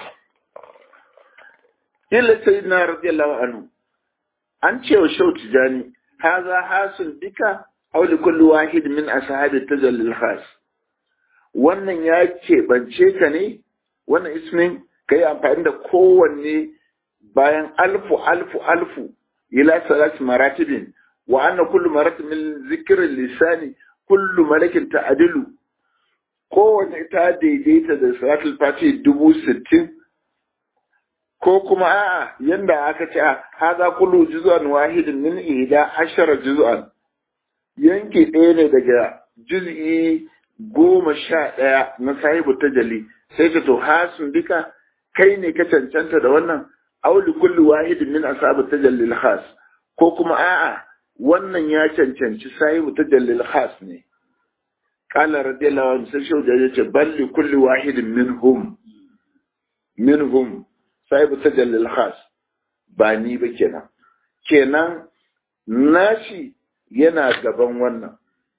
illa sai na radiyallahu anhu an ce wa shau tijani haza hasun bika aw li kulli wahid min ashabi tajallil khas wannan ya keɓance ka ne wannan ismin ka yi amfani da kowanne bayan alfu alfu alfu ila salati maratibin wa anna kullu maratib min zikrin lisani kullu malakin ta'dilu kowanne ta daidaita da salatul fati dubu sittin ko kuma a'a yanda aka ce haza kullu juz'an wahidin min ihda ashara juz'an yanki ɗaya ne daga juz'i goma sha ɗaya na sahibu tajalli sai ka to hasun duka kai ne ka cancanta da wannan auli kulli wahidin min ashabu tajallil khas ko kuma a'a wannan ya cancanci sahibu tajallil khas ne qala radiyallahu anhu sai shi da yace balli kulli wahidin minhum minhum sahibu tajallil khas ba ni ba kenan kenan nashi yana gaban wannan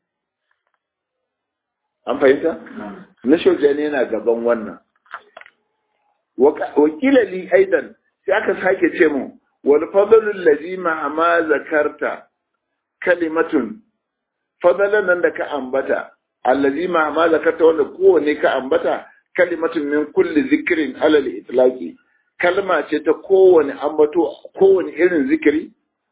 an fahimta na shojani yana gaban wannan wakila li aidan sai aka sake ce mu wal fadlul ladhi ma zakarta kalimatun fadalan nan da ka ambata allazi ma ma zakarta wanda kowane ka ambata kalimatun min kulli zikrin alal itlaqi kalma ce ta kowane ambato kowane irin zikiri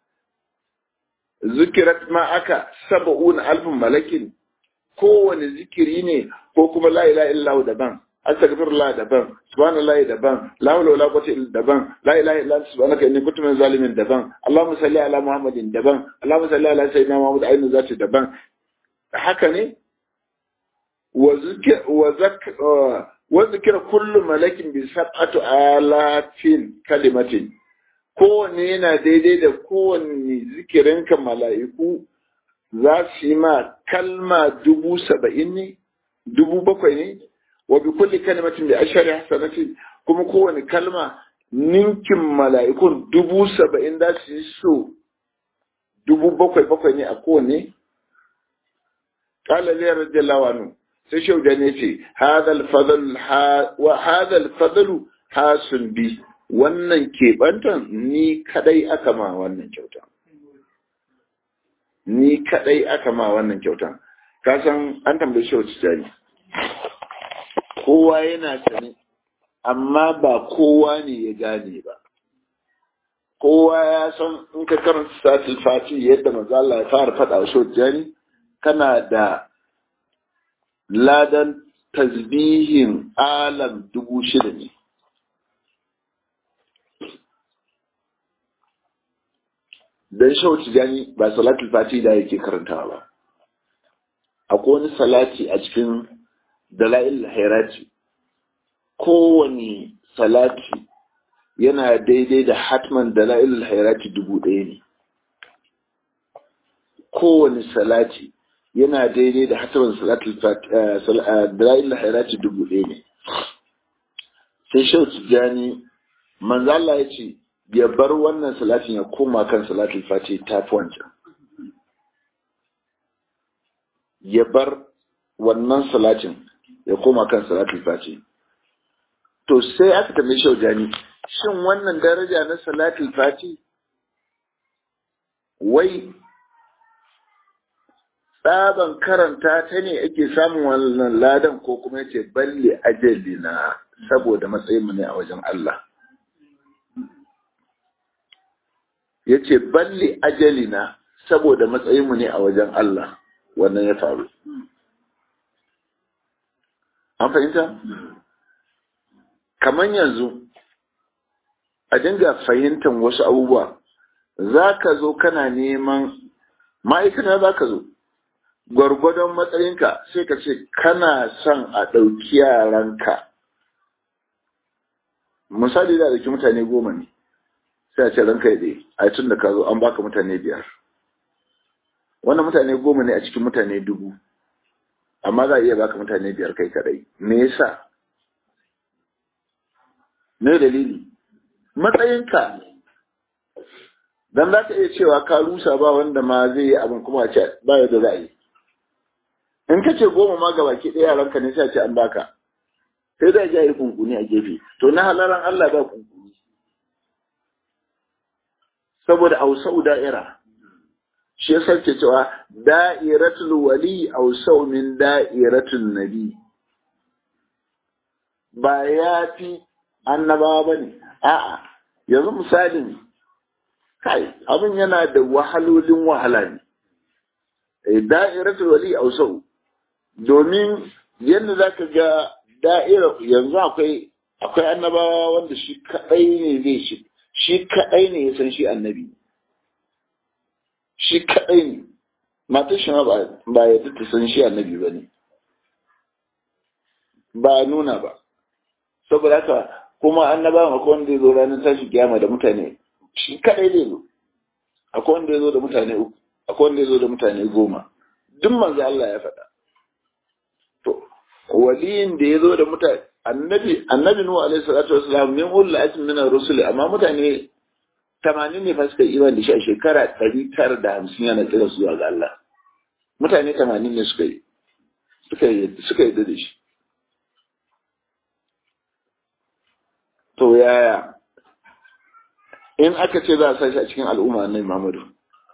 zikirat ma aka saba'una alfin malakin kowane zikiri ne ko kuma la ilaha illallah daban astaghfirullah daban subhanallah daban la hawla wala quwwata illa daban la ilaha illa anta subhanaka inni kuntu minaz zalimin daban allahumma salli ala muhammadin daban allahumma salli ala sayyidina muhammad ainu zati daban haka ne wa zikr wa zak wa zikra kullu malakin bi sab'ati alatin kalimatin kowanne yana daidai da kowanne zikirinka mala'iku za su yi ma kalma dubu saba'in ne dubu bakwai ne wa bi kulli kalimatin da ashari hasanatin kuma kowane kalma ninkin mala'ikun dubu saba'in za su yi so dubu bakwai bakwai ne a kowane qala zai radiyallahu anhu sai shauda ne ce hadal fadl wa hadal fadlu hasun bi wannan keɓantan ni kadai aka ma wannan kyauta ni kadai aka ma wannan kyautan ka san an tambaye shi wacce jari kowa yana sane amma ba kowa ne ya gane ba kowa ya san in ka karanta satil fati yadda manzo Allah ya fara faɗa wa shi jari kana da ladan tasbihin alam dubu shida ne dan shau tijani ba salatul fati da yake karantawa ba akwai wani salati a cikin dala'il hairati kowane salati yana daidai da hatman dala'il hairati dubu ɗaya ne kowane salati yana daidai da hatarin salatul dalilin hairati dubu ɗaya ne sai shau tijjani manzo Allah ya ce ya bar wannan salatin ya koma kan salatul fati ta fi wancan ya bar wannan salatin ya koma kan salatul fati to sai aka tambaye shau jani shin wannan daraja na salatul fati wai tsaban karanta ta ne ake samun wannan ladan ko kuma yace balle ajali na saboda matsayinmu ne a wajen Allah yace balle ajali na saboda matsayinmu ne a wajen Allah wannan ya faru an fahimta kamar yanzu a dinga fahimtar wasu abubuwa za ka zo kana neman ma'aikata za ka zo gwargwadon matsayinka sai ka ce kana son a ɗauki yaranka misali da ɗauki mutane goma ne sai a ce ranka ya ɗaya a tun da ka zo an baka mutane biyar wannan mutane goma ne a cikin mutane dubu amma za a iya baka mutane biyar kai kadai me yasa me dalili matsayinka dan za ka iya cewa ka rusa ba wanda ma zai yi abin kuma a ce ba yadda za a yi in ka ce goma ma ga baki ɗaya ranka ne sai a ce an baka sai da ya yi kunkuni a gefe to na halaran Allah ba kunkuni saboda ausau da'ira shi ya sarke cewa da'iratul wali ausau min da'iratul nabi ba ya fi annabawa ba ne a'a yanzu misalin kai abin yana da wahalolin wahala ne da'iratul wali ausau domin yadda za ka ga da'ira yanzu akwai akwai annabawa wanda shi kadai ne zai shi shi kadai ne ya san shi annabi shi kadai ne matan shi ba ba yadda ta san shi annabi ba ne ba nuna ba saboda haka kuma annabawan akwai wanda ya zo ranar tashi kiyama da mutane shi kadai zai zo akwai wanda ya zo da mutane uku akwai wanda ya zo da mutane goma duk manzo Allah ya faɗa to waliyin da ya zo da mutane annabi annabi nuhu alaihi salatu wassalam min ulul azmi min ar-rusul amma mutane 80 ne fa suka imani da shi a shekara 950 yana kira su ga Allah mutane 80 ne suka yi suka yi suka yi da shi to yaya in aka ce za a sashi a cikin al'umma annabi Muhammadu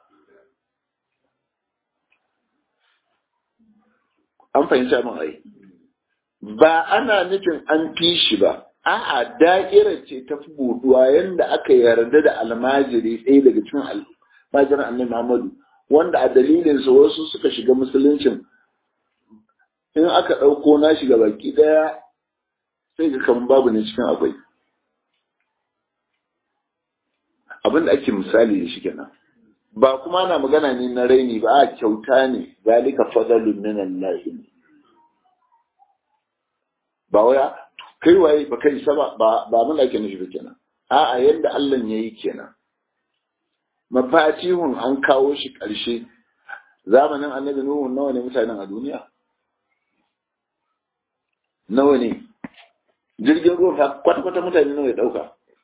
an fahimci abin ai ba ana nufin an fi shi ba a'a da'ira ce ta fi buduwa yadda aka yarda da almajiri ɗaya daga cikin almajirin annabi Muhammadu wanda a dalilinsa wasu suka shiga musuluncin in aka ɗauko na shiga baki ɗaya sai ga kamar babu ne cikin akwai abin da ake misali da shi kenan ba kuma ana magana ne na raini ba a kyauta ne zalika fadalun min Allah ba waya kai waye ba kai saba ba ba mun ake nufi ba kenan a'a yadda Allah ya yi kenan mafatihun an kawo shi ƙarshe zamanin annabi nuhu nawa ne mutanen a duniya nawa ne jirgin ruwa kwata-kwata mutane nawa ya ɗauka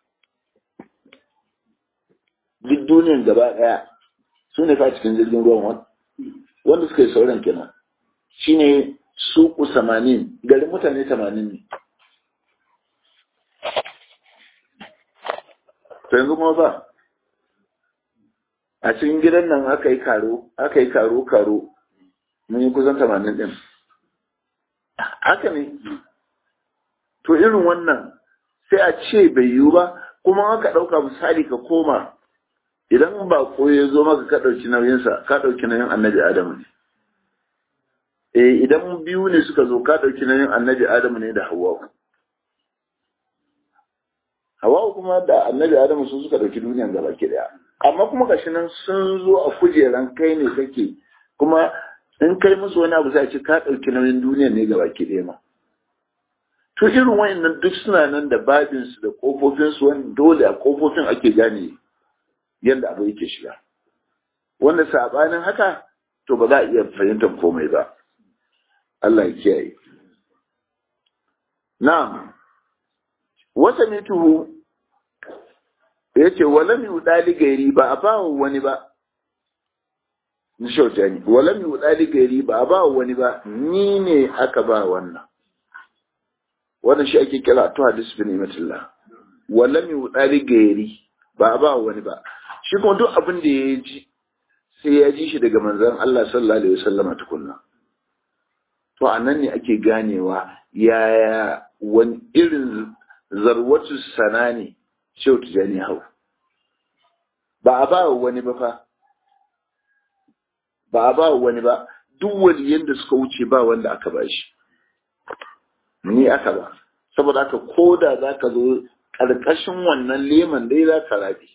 duk duniyan gaba ɗaya su ne fa cikin jirgin ruwan wanda suka yi sauran kenan shine suku samanin garin mutane tamanin ne to yanzu kuma ba a cikin gidan nan aka yi karo aka yi karo karo mun yi kusan tamanin ɗin haka ne to irin wannan sai a ce bai yiwu ba kuma aka ɗauka misali ka koma idan ba ko ya zo maka ka ɗauki nauyinsa ka ɗauki nauyin annabi adamu ne eh idan biyu ne suka zo ka ɗauki nauyin annabi adamu ne da hawa'u hawa'u kuma da annabi adamu sun suka ɗauki duniyan gaba ki daya amma kuma gashi nan sun zo a kujeran kai ne kake kuma in kai musu wani abu sai ce ka ɗauki nauyin duniyan ne gaba ki daya ma to irin wayannan duk suna nan da babinsu da kofofinsu wani dole a kofofin ake gane yadda abu yake shiga wanda sabanin haka to ba za a iya fahimtar komai ba Allah ya kiyaye na'am wasa mituhu yace walam yudali gairi ba a bawa wani ba ni shautani walam yudali gairi ba a bawa wani ba ni ne aka ba wannan wannan shi ake kira to hadis bin imatullah walam yudali gairi ba a bawa wani ba shi kuma duk abin da ya ji sai ya ji shi daga manzon Allah sallallahu alaihi wasallama tukunna to anan ne ake ganewa yaya wani irin zarwatu sana ne shehu tijani hau ba a ba wani ba fa ba a ba wani ba duk waliyan da suka wuce ba wanda aka ba shi ni aka ba saboda haka ko da za ka zo ƙarƙashin wannan leman dai za ka rabi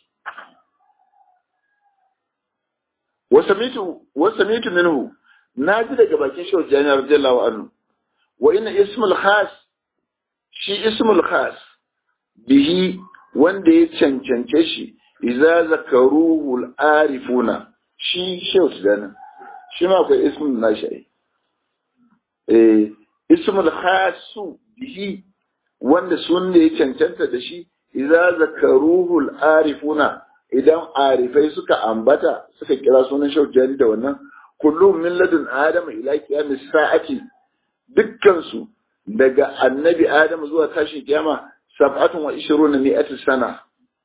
wasa mitu minhu na ji daga bakin shehu tijani radiyallahu anhu wa ina ismul khas shi ismul khas bihi wanda ya cancance shi idza zakaruhu al-arifuna shi shehu tijani shi ma akwai ismul nashi eh ismul khas bihi wanda sun da ya cancanta da shi idza zakaruhu al-arifuna idan arifai suka ambata suka kira sunan shehu tijani da wannan kullum min ladun adam ila qiyamis sa'ati dukkan su daga annabi Adamu zuwa tashin kiyama sab'atun wa ishiruna mi'ati sana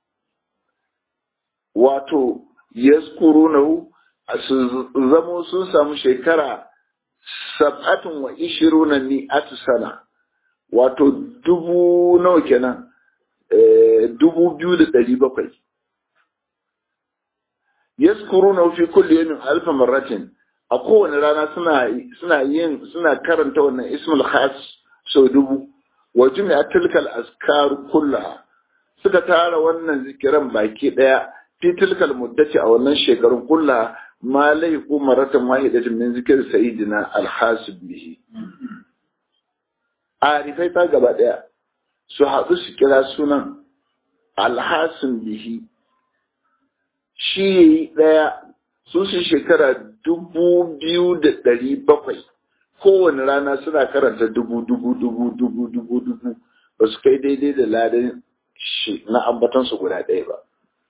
wato yazkurunahu su zamo sun samu shekara sab'atun wa ishiruna mi'ati sana wato dubu nawa kenan dubu biyu da ɗari bakwai yazkurunahu fi kulli yawmin alfa marratin a kowane rana suna suna yin suna karanta wannan ismul khas sau dubu wa jumi'a tilkal askar kullaha suka tara wannan zikiran baki daya fi tilkal muddati a wannan shekarun kullaha ma laiku maratan wahidatin min zikir sayyidina alhasib bihi arifai ta gaba daya su haɗu su kira sunan alhasin bihi shi daya su su shekara dubu biyu da ɗari bakwai kowane rana suna karanta dubu dubu dubu dubu dubu dubu ba su kai daidai da ladan shi na ambatansu guda ɗaya ba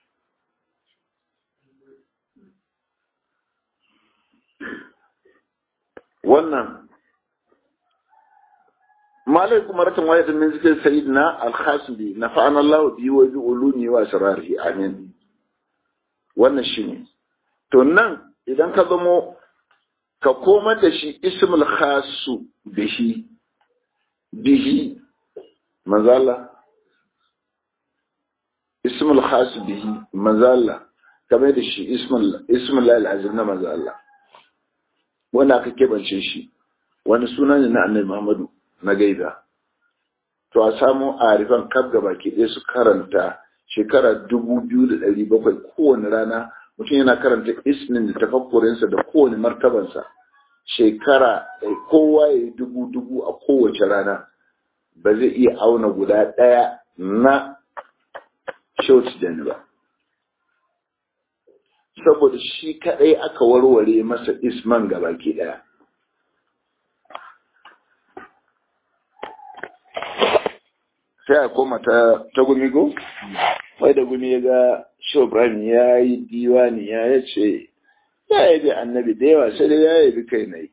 wannan malai kuma ratin wayar min zikin sayid na alhasbi na fa'an Allah biyu wa bi ulumi wa sirari amin wannan shine to nan idan ka zamo ka komar da shi ismul khasu bihi bihi mazala ismul khasu bihi mazala kamar da shi ismul ismul azim na mazala wanda aka kebance shi wani suna ne na annabi Muhammadu na gaida to a samu arifan kaf gaba ke ɗaya su karanta shekara dubu biyu da ɗari bakwai kowane rana mutum yana karanta ismin da tafakkurinsa da kowane martabansa shekara kowa ya yi dubu dubu a kowace rana ba zai iya auna guda ɗaya na shauci da ba saboda shi kaɗai aka warware masa isman gabaki ɗaya sai a koma ta gumi go? wai da gumi ya ga shobran ya yi diwani ya ya ce ya yi bi annabi da yawa sai da ya yi bi kai na yi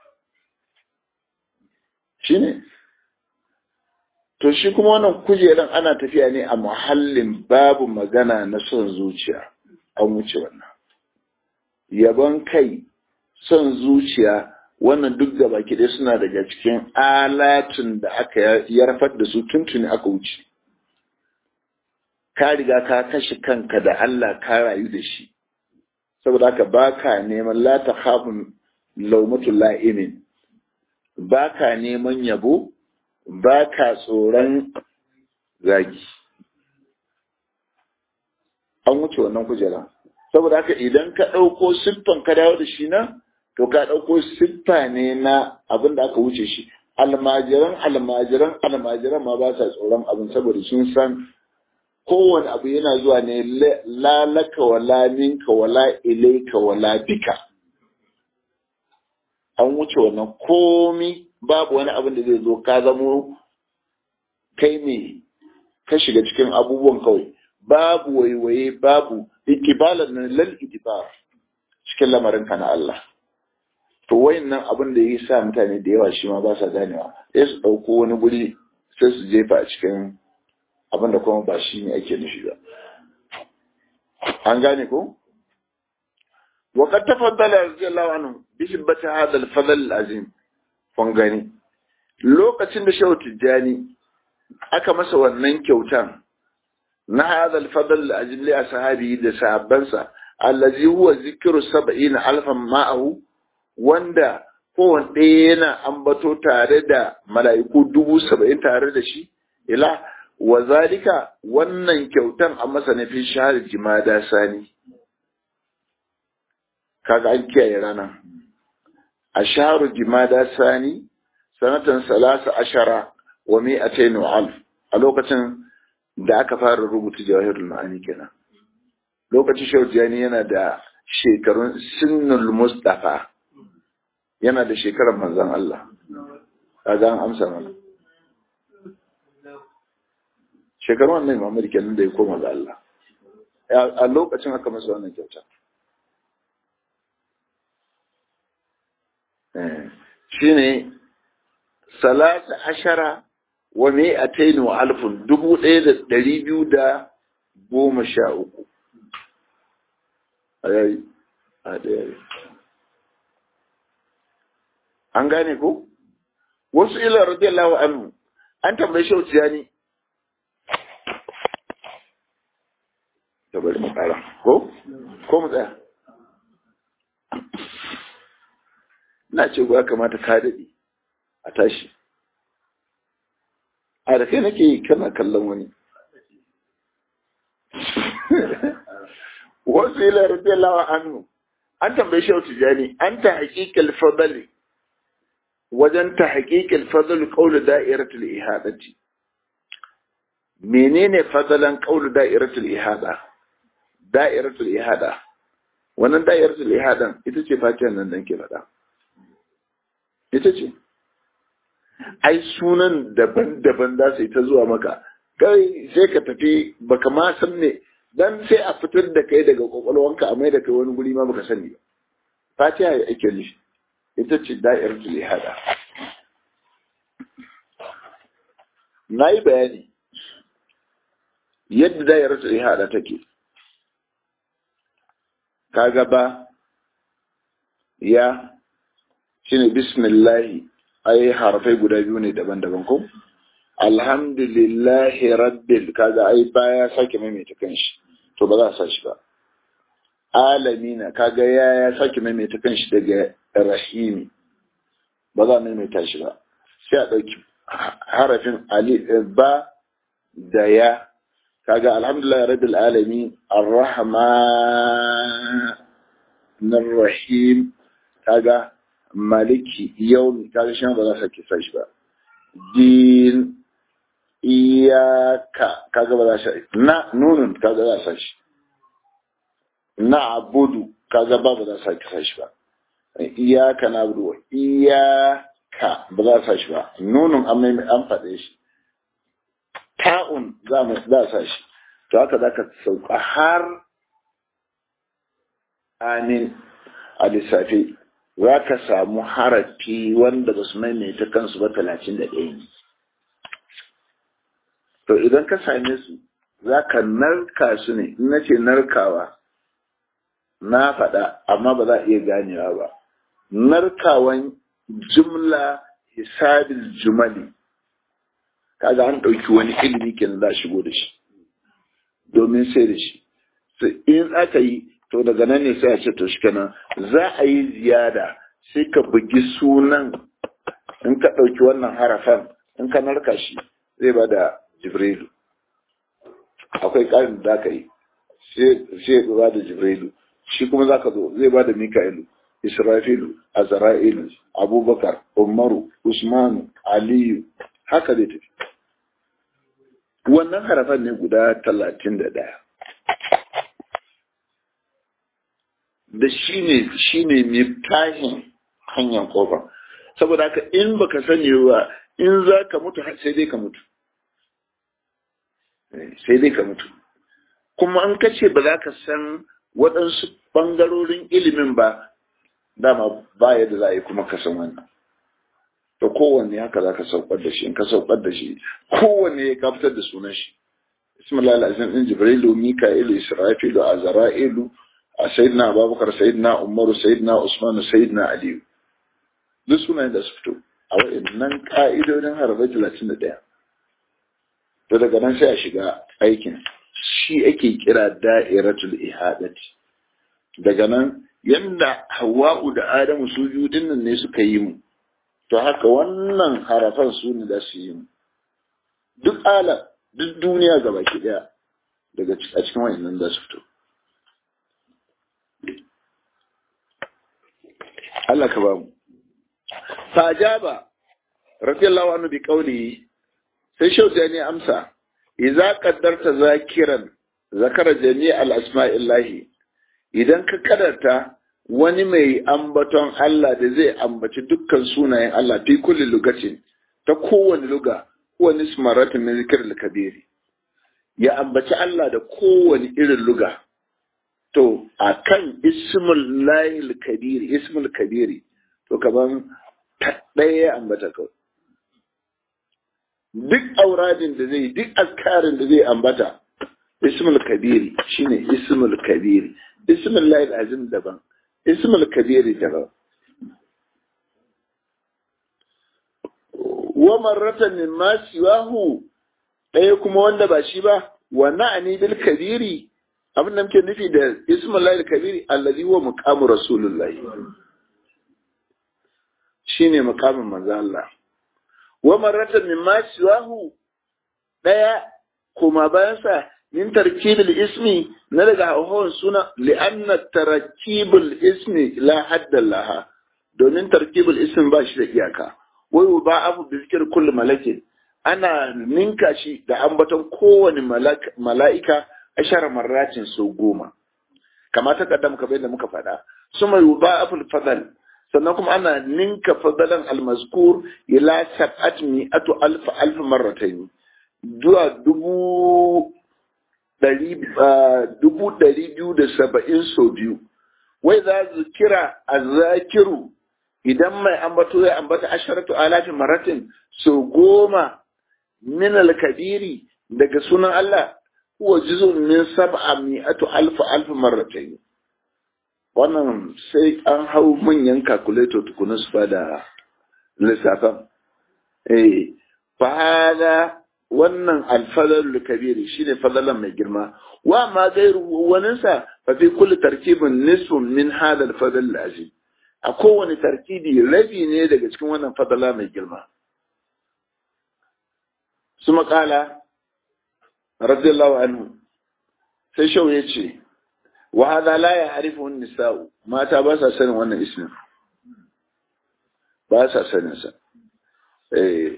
shi ne to shi kuma wannan kujeran ana tafiya ne a muhallin babu magana na son zuciya an wuce wannan yabon kai son zuciya wannan duk gaba ɗaya suna daga cikin alatun da aka yarfar da su tuntuni aka wuce ka riga ka kashe kanka da Allah ka rayu da shi saboda haka baka neman la ta khafun laumatul la'imin baka neman yabo baka tsoron zagi an wuce wannan kujera saboda haka idan ka ɗauko siffan ka dawo da shi na to ka ɗauko siffa ne na abin da aka wuce shi almajiran almajiran almajiran ma ba sa tsoron abin saboda sun san kowane abu yana zuwa ne lalaka wala minka wala ilaika wala bika an wuce wannan komi babu wani abin da zai zo ka zamo kai ne ka shiga cikin abubuwan kawai babu waiwaye babu ikibalar nan lal ikibar cikin lamarinka na Allah to wayannan abin da ya sa mutane da yawa shi ma ba sa ganewa sai su ɗauko wani guri sai su jefa a cikin abin da kuma ba shi ne ake nufi ba an gane ko وقد تفضل رضي الله عنه بهبة هذا الفضل العظيم kun gani lokacin da shehu tijjani aka masa wannan kyautan na hadha al-fadl al-ajli li ashabi da sahabbansa allazi huwa zikru 70 alfan ma'ahu wanda kowanne ɗaya yana ambato tare da mala'iku dubu saba'in tare da shi ila wa zalika wannan kyautan a masa na fi shahar jimada sani kaga an kiyaye rana a shaharu jimada sani sanatan salasa ashara wa mi'atain wa alf a lokacin da aka fara rubuta jawahirul ma'ani kenan lokacin shaujani yana da shekarun sinnul mustafa yana da shekarar manzon Allah kaga an amsa mana shekarun wannan Muhammad kenan da ya koma ga Allah a lokacin aka masa wannan kyauta shine salasa ashara wa mi'atain wa alfun dubu ɗaya da ɗari biyu da goma sha uku an gane ko wasu ila radiyallahu anhu an tambayi shauciya ne ta bari mu kara ko ko mu tsaya na ce ya kamata ka daɗe a tashi a da kai nake kana kallon wani wasu ila radiyallahu anhu an tambaye shi tijani an ta haƙiƙal fadali wajen ta haƙiƙal fadal qawlu da'iratul ihadati menene fadalan qawlu da'iratul ihada da'iratul ihada wannan da'iratul ihadan ita ce fatihan nan dan ke faɗa ita ce ai sunan daban-daban za su yi ta zuwa maka kai sai ka tafi baka ma san ne dan sai a fitar da kai daga kwakwalwanka a mai da kai wani guri ma baka sani ba fatiha ya ake nufi ita ce da'iratul ihada na yi bayani yadda da'iratul ihada take ka gaba ya shine bismillahi ai harafai guda biyu ne daban-daban ko alhamdulillahi rabbil kaga ai baya sake maimaita kanshi to ba za a sa shi ba alamina kaga ya ya sake maimaita kanshi daga rahimi ba za a maimaita shi ba sai a ɗauki harafin ali ba da ya kaga alhamdulillah rabbil alamin arrahman rahim kaga maliki yau kaga shi ba za sake sa shi ba din iyaka kaga ba za shi na nunun kaga za sa shi na abudu kaga ba ba za sake sa shi ba iyaka na abudu iyaka ba za sa shi ba nunun an mai an faɗe shi ta'un za mu za sa shi to haka zaka sauka har amin a lissafi za ka samu harafi wanda ba su maimaita kansu ba talatin da ɗaya ne. To idan ka same su za ka narka su ne, in na ce narkawa na faɗa amma ba za a iya ganewa ba. Narkawan jumla hisabil jumali kaga an ɗauki wani ilimi kenan za a shigo da shi domin sai da shi. In aka yi to daga nan ne sai a ce to shi kenan za a yi ziyada sai ka bugi sunan in ka ɗauki wannan harafan in ka narka shi zai ba da jibrilu akwai ƙarin da ka yi sai ba da jibrilu shi kuma za ka zo zai ba da mika'ilu israfilu azra'ilu abubakar umaru usmanu aliyu haka zai tafi wannan harafan ne guda talatin da ɗaya da shi ne shi ne miftahin hanyar kofa saboda haka in baka sani ba in za ka mutu sai dai ka mutu sai dai ka mutu kuma an kace ba za ka san waɗansu ɓangarorin ilimin ba dama ba yadda za a yi kuma ka san wannan to kowanne haka za ka saukar da shi in ka saukar da shi kowanne ya fitar da sunan shi bismillah alazim din jibrilu mika'ilu israfilu azra'ilu a sayyidina abubakar sayyidina umaru sayyidina usmanu sayyidina aliyu duk sunayen da su fito a waɗannan ka'idodin harbar talatin da ɗaya to daga nan sai a shiga aikin shi ake kira da'iratul ihadati daga nan yanda hawa'u da adamu su biyu dinnan ne suka yi mu to haka wannan harafan su ne za su yi mu duk ala duk duniya gaba ki daya daga a cikin wayannan za su fito Allah ka ba mu fajaba radiyallahu anhu bi qawli sai shauta ne amsa idza qaddarta zakiran zakara jami' al-asma'illahi idan ka kadarta wani mai ambaton Allah da zai ambaci dukkan sunayen Allah fi kulli lugatin ta kowane luga wani smaratin min zikr kabiri ya ambaci Allah da kowane irin luga to akan ismul lahil kabiri ismul kabiri to kaman ɗaya ya ambata kawai duk auradin da zai duk askarin da zai ambata ismul kabiri shine ismul kabiri ismul lahil azim daban ismul kabiri daban wa marratan min ma siwahu ɗaya kuma wanda ba shi ba wa na'ani bil kabiri abin da muke nufi da ismul lahil kabiri allazi huwa muqamu rasulullahi shine muqamin manzo Allah wa marratan min ma siwahu ɗaya kuma bayan sa min tarkibul ismi na daga hauhawan suna li'anna tarkibul ismi la hadda laha domin tarkibul ismi ba shi da iyaka wai ba abu bi zikir kulli malakin ana ninka shi da ambaton kowane mala'ika ashara marratin so goma kama ta kaddam kamar yadda muka faɗa suma yuba aful fadal sannan kuma ana ninka fadalan almazkur ila sab'at mi'atu alf alf marratayn zuwa dubu dubu ɗari biyu da saba'in sau biyu wai za su kira a zakiru idan mai ambato ya ambata asharatu alafin maratin sau goma min alkabiri daga sunan Allah huwa juzun min sab'a mi'atu alfa alfa marratayn wannan sai an hau manyan calculator tukuna su fada lissafan eh fa hada wannan alfadar kabiri shine fadalan mai girma wa ma gairu waninsa fa fi kulli tarkibin nisfun min hada alfadal azim a kowane tarkibi rabi ne daga cikin wannan fadala mai girma su makala radiyallahu anhu sai shau ya ce wa hada la ya harifu nisa'u mata ba sa sanin wannan ismin ba sa sanin sa eh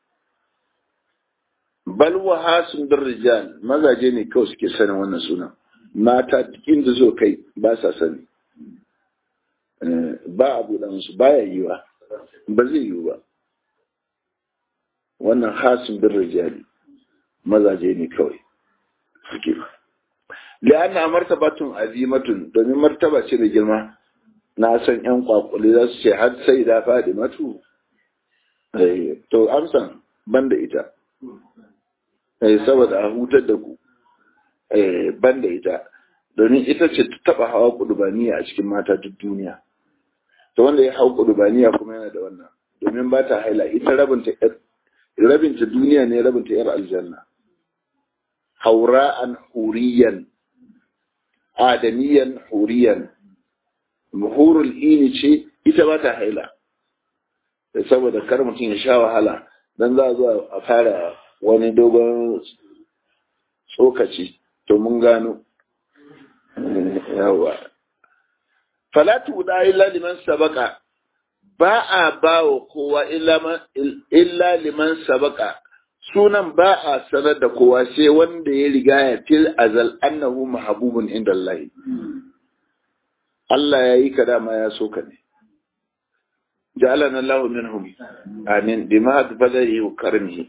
bal wa hasun bir rijal mazaje ne kawai suke sanin wannan sunan mata inda zo kai ba sa sani ba abu da musu baya yiwa ba zai yiwu ba wannan hasun bir rijal mazaje ne kawai suke li'anna martabatun azimatun domin martaba ce da girma na san yan kwakwale za su ce har sai da faɗi matu to amsan banda ita saboda a hutar da ku ban da ita domin ita ce ta taba hawa kudubaniya a cikin mata duk duniya to wanda ya hau kudubaniya kuma yana da wannan domin ba ta haila ita rabinta rabinta duniya ne rabinta yar aljanna haura'an huriyan adamiyan huriyan muhurul ini ce ita ba ta haila saboda kar mutum ya sha wahala dan za a zo a fara wani dogon tsokaci to mun gano yawa falatu da illa liman sabaka ba a ba wa kowa illa liman sabaka sunan ba a sanar da kowa sai wanda ya riga ya fil azal annahu mahabubun inda Allah Allah ya yi ka dama ya so ka ne ja'alana Allah minhum amin bima fadlihi wa karmihi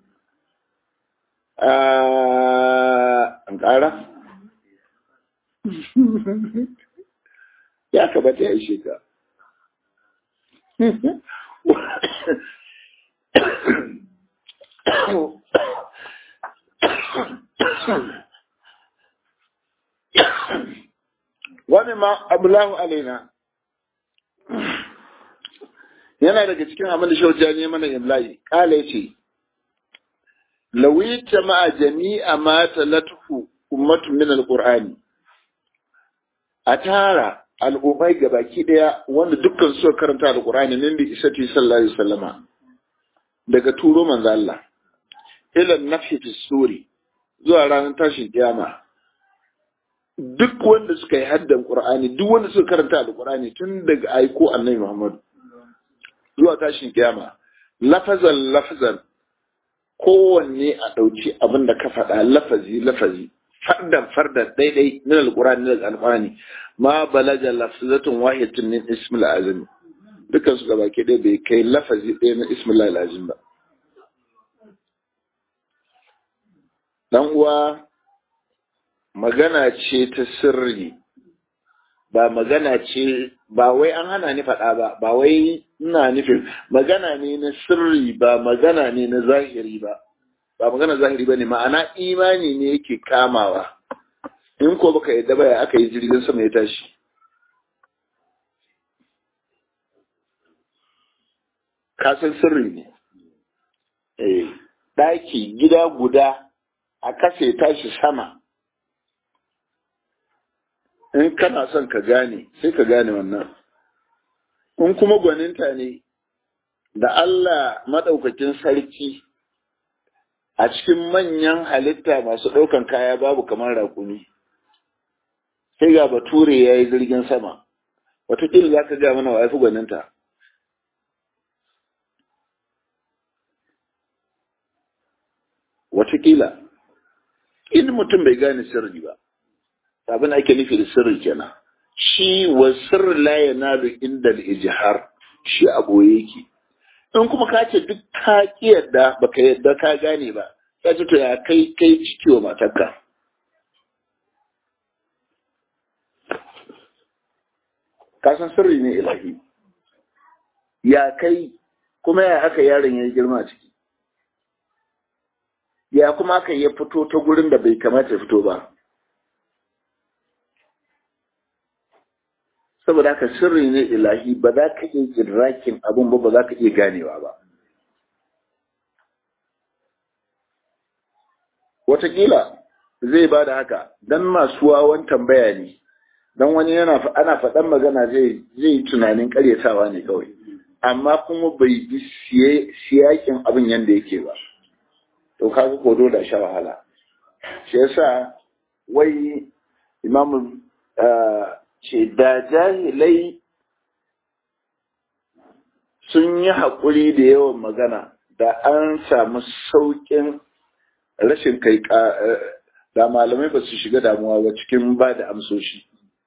an ƙara ya kamata ya ishe ka wani ma abulahu alaina yana daga cikin abin da shauja ne mana imlayi kala ya ce lawi jama'a jami'a ma talatuhu ummatun min alqur'ani a tara al'ummai gabaki daya wanda dukkan suka karanta alqur'ani min bi isati sallallahu alaihi wasallama daga turo manzo Allah ila nafi fi suri zuwa ranar tashin kiyama duk wanda suka yi haddan qur'ani duk wanda suka karanta alqur'ani tun daga aiko annabi Muhammad zuwa tashin kiyama lafazan lafazan kowanne a ɗauki abin da ka faɗa lafazi lafazi fardan fardan daidai min alqur'ani daga alqur'ani ma balaga lafzatun wahidatun min ismil azim dukan su gabaki ɗaya bai kai lafazi ɗaya na ismil azim ba dan uwa magana ce ta sirri ba magana ce ba wai an hana ni faɗa ba ba wai ina nufin magana ne na sirri ba magana ne na zahiri ba ba magana zahiri ba ne ma'ana imani ne yake kamawa in ko baka yadda ba ya aka yi jirgin sama ya tashi kasan sirri ne eh ɗaki gida guda a kasa ya tashi sama in kana son ka gane sai ka gane wannan in kuma gwaninta ne da Allah maɗaukakin sarki a cikin manyan halitta masu ɗaukan kaya babu kamar raƙumi sai ga bature ya yi jirgin sama watakila za ka ga mana wa fi gwaninta watakila in mutum bai gane sirri ba abin ake nufi da sirri kenan shi wa sirri la yanalu inda al-ijhar shi a boye yake in kuma ka ce duk ka ki yadda baka yadda ka gane ba ka ce to ya kai kai ciki wa matarka ka san sirri ne ilahi ya kai kuma ya haka yaron ya girma ciki ya kuma aka ya fito ta gurin da bai kamata ya fito ba saboda haka sirri ne ilahi ba za ka iya jirrakin abun ba ba za ka iya ganewa ba Wataƙila zai ba da haka don masu wawan tambaya ne don wani yana ana faɗan magana zai yi tunanin ƙaryatawa ne kawai amma kuma bai bi siyakin abin yadda yake ba to kaga ko dole sha wahala shi yasa wai imamu ce da jahilai sun yi haƙuri da yawan magana da an samu sauƙin rashin kai da malamai ba su shiga damuwa ba cikin ba da amsoshi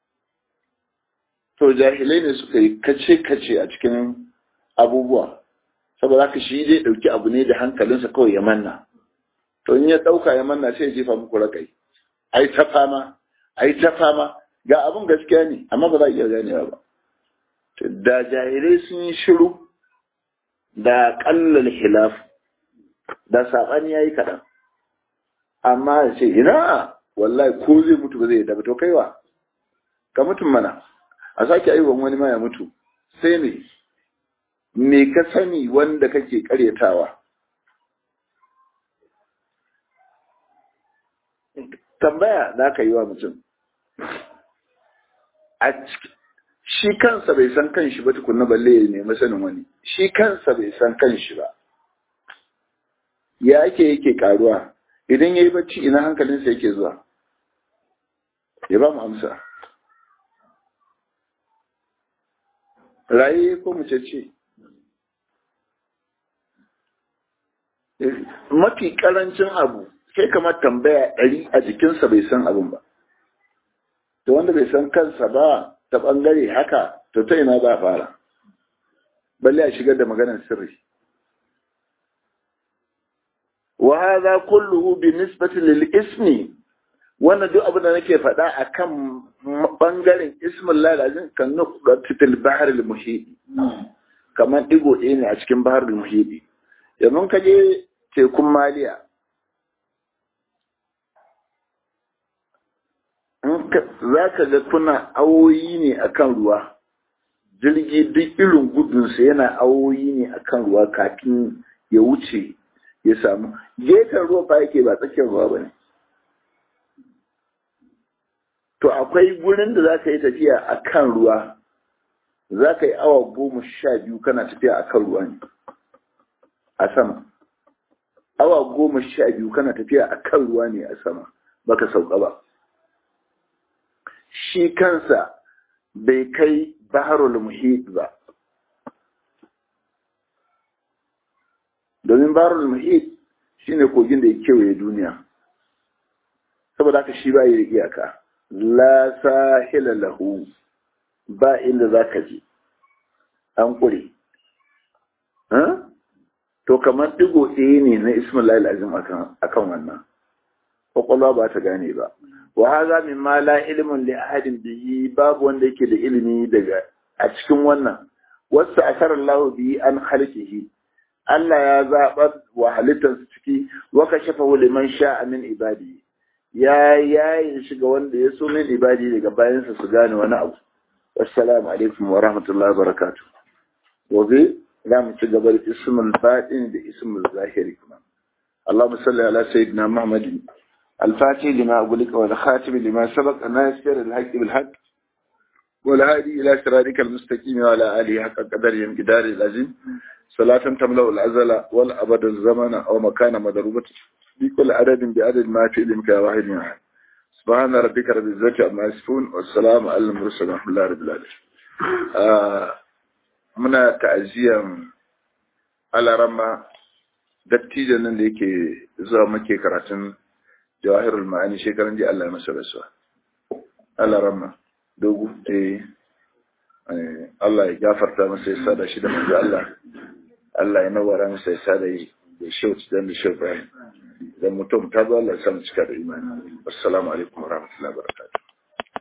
to jahilai ne suka yi kace-kace a cikin abubuwa saboda haka shi zai ɗauki abu ne da hankalinsa kawai ya manna to in ya ɗauka ya manna sai ya jefa muku rakai ai ta fama ai ta fama ga abin gaskiya ne amma ba za a iya ganewa ba da jahilai sun yi shiru da kallal hilaf da saɓani ya yi kaɗan amma ya ce ina wallahi ko zai mutu ba zai yi to kaiwa ka mutum mana a sake aiwon wani ma ya mutu sai ne me ka sani wanda kake karyatawa tambaya za ka yi wa mutum shi kansa bai san kanshi ba tukunna balle ya nemi sanin wani shi kansa bai san kanshi ba ya ake yake karuwa idan ya yi bacci ina hankalinsa yake zuwa ya ba mu amsa raye ko mace ce mafi karancin abu sai kamar tambaya ɗari a jikinsa bai san abin ba to wanda bai san kansa ba ta ɓangare haka to ta ina za a fara balle a shigar da maganar sirri wa hadha kulluhu bi nisbati lil ismi wannan duk abin da nake faɗa akan bangaren ismin lalazin kan nuqdati fil bahr al muhit kamar digo ɗaya ne a cikin bahar al muhit yanzu ka je tekun maliya za ka ga kuna awoyi ne akan ruwa jirgi duk irin gudunsa yana awoyi ne akan ruwa kafin ya wuce ya samu gefen ruwa fa yake ba tsakiyar ruwa ba ne to akwai gurin da za ka yi tafiya a kan ruwa za ka yi awa goma sha biyu kana tafiya a kan ruwa ne a sama awa goma sha biyu kana tafiya a kan ruwa ne a sama baka sauka ba shi kansa bai kai baharul muhit ba domin baharul muhit shine kogin da ya kewaye duniya saboda haka shi ba yi da iyaka la sahila lahu ba inda za ka je an ƙure to kamar digo ɗaya ne na ismail azim akan wannan kwakwalwa ba ta gane ba wa haza min ma la ilmin li ahadin bihi babu wanda yake da ilimi daga a cikin wannan wasu asarar lahu bihi an halkihi Allah ya zaɓar wa halittarsa ciki wa kashafa liman sha'a min ibadi ya yayin shiga wanda ya so min ibadi daga bayansa su gane wani abu assalamu alaikum wa rahmatullahi wa barakatuh gobe za mu ci gaba da ismul baɗin da ismul zahiri kuma اللهم صل على سيدنا محمد الفاتح لما أقولك والخاتم لما سبق أن يسير الحق بالحق والهادي إلى صراطك المستقيم وعلى آله حق قدر ينقدار العظيم صلاة تملأ الأزل والأبد الزمن أو مكان مضروبة بكل عدد بعدد ما في علمك واحد من أحد سبحان ربك رب العزة عما يصفون والسلام على المرسلين ورحمة الله رب العالمين muna ta'aziyan alarama dattijan nan da yake zuwa muke karatun jawahirul ma'ani shekaran ji Allah ya masa rasuwa alarama dogo eh Allah ya gafarta masa ya sada shi da manzo Allah Allah ya nawara masa ya sada yi da shauci dan da shauci dan mutum ta zo Allah ya samu cika da imani assalamu alaikum warahmatullahi wabarakatuh